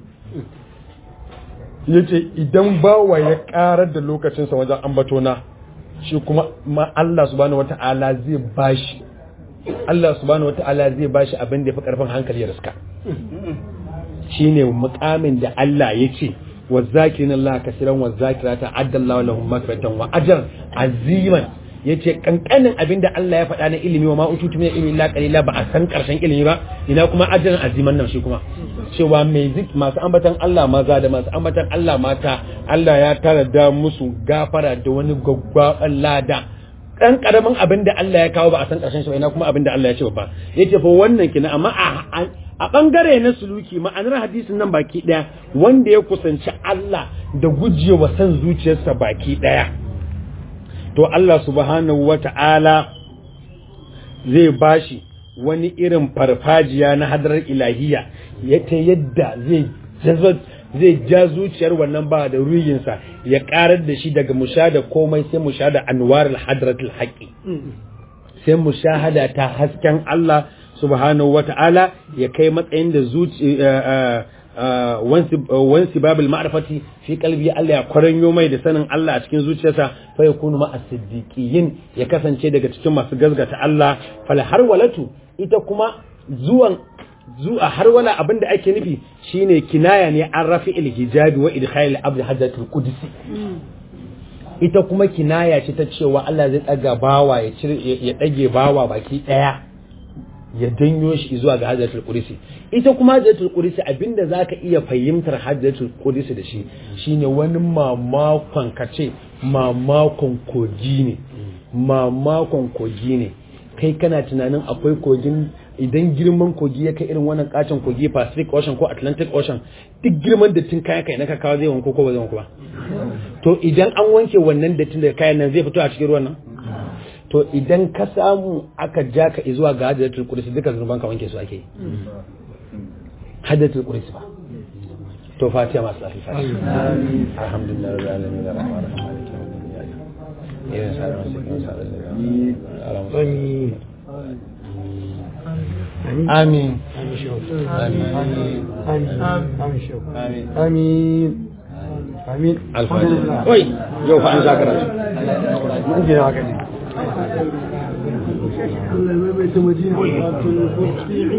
yace idan bawa ya karar da lokacinsa wajen ambato na shi kuma ma Allah subhanahu wata'ala zai bashi Allah subhanahu wata'ala zai bashi abin da ya fi karfin hankali ya riska shine mukamin da Allah ya ce wa zakirin Allah kasiran wa zakirata addallahu lahum maghfiratan wa ajran aziman yace kankanin abin da Allah ya faɗa na ilimi wa ma ututu min ilmi la qalila ba a san karshen ilimi ba ina kuma ajran aziman nan shi kuma cewa mai zik masu ambatan Allah maza da masu ambatan Allah mata Allah ya tara da musu gafara da wani gwaggwaban lada dan karamin abin da Allah ya kawo ba a san karshen shi ba ina kuma abin da Allah ya ce ba yace fa wannan kina amma a a bangare na suluki ma'anar hadisin nan baki daya wanda ya kusanci Allah da gujewa san zuciyarsa baki daya to Allah subhanahu wata'ala zai bashi wani irin farfajiya na hadarar ilahiya ya ta yadda zai zai ja zuciyar wannan ba da ruyinsa ya karar da shi daga mushada komai sai mushada anwarul hadratul haqqi sai mushahada ta hasken Allah subhanahu wata'ala ya kai matsayin da zuci wansi babul ma'rifati fi qalbi Allah ya kwaranyo mai da sanin Allah a cikin zuciyarsa fa yakunu ma as-siddiqin ya kasance daga cikin masu gazgata Allah fal harwalatu ita kuma zuwan zuwa harwala abinda ake nufi shine kinaya ne an rafi hijabi wa idkhal al-abd hadatul qudsi ita kuma kinaya ce ta cewa Allah zai daga bawa ya cire ya dage bawa baki daya ya danyo shi zuwa ga hajjatul qudsi ita kuma hajjatul qudsi abinda zaka iya fahimtar hajjatul qudsi da shi shine wani mamakon kace mamakon kogi ne mamakon kogi ne kai kana tunanin akwai kogin idan girman kogi ya kai irin wannan kacin kogi Pacific Ocean ko Atlantic Ocean duk girman dattin kayan kai na ka kawo zai wanko ko ba zai wanko ba to idan an wanke wannan dattin da kayan nan zai fito a cikin ruwan nan to idan ka samu aka ja ka zuwa ga hajjatul qudsi duka zunuban ka wanke su ake yi hajjatul qudsi ba to fatiha masu lafi fatiha alhamdulillah rabbil alamin arrahman arrahim maliki yawmiddin iyyaka na'budu wa iyyaka nasta'in amin amin amin alfatiha oi yau fa an zakara mun je haka ne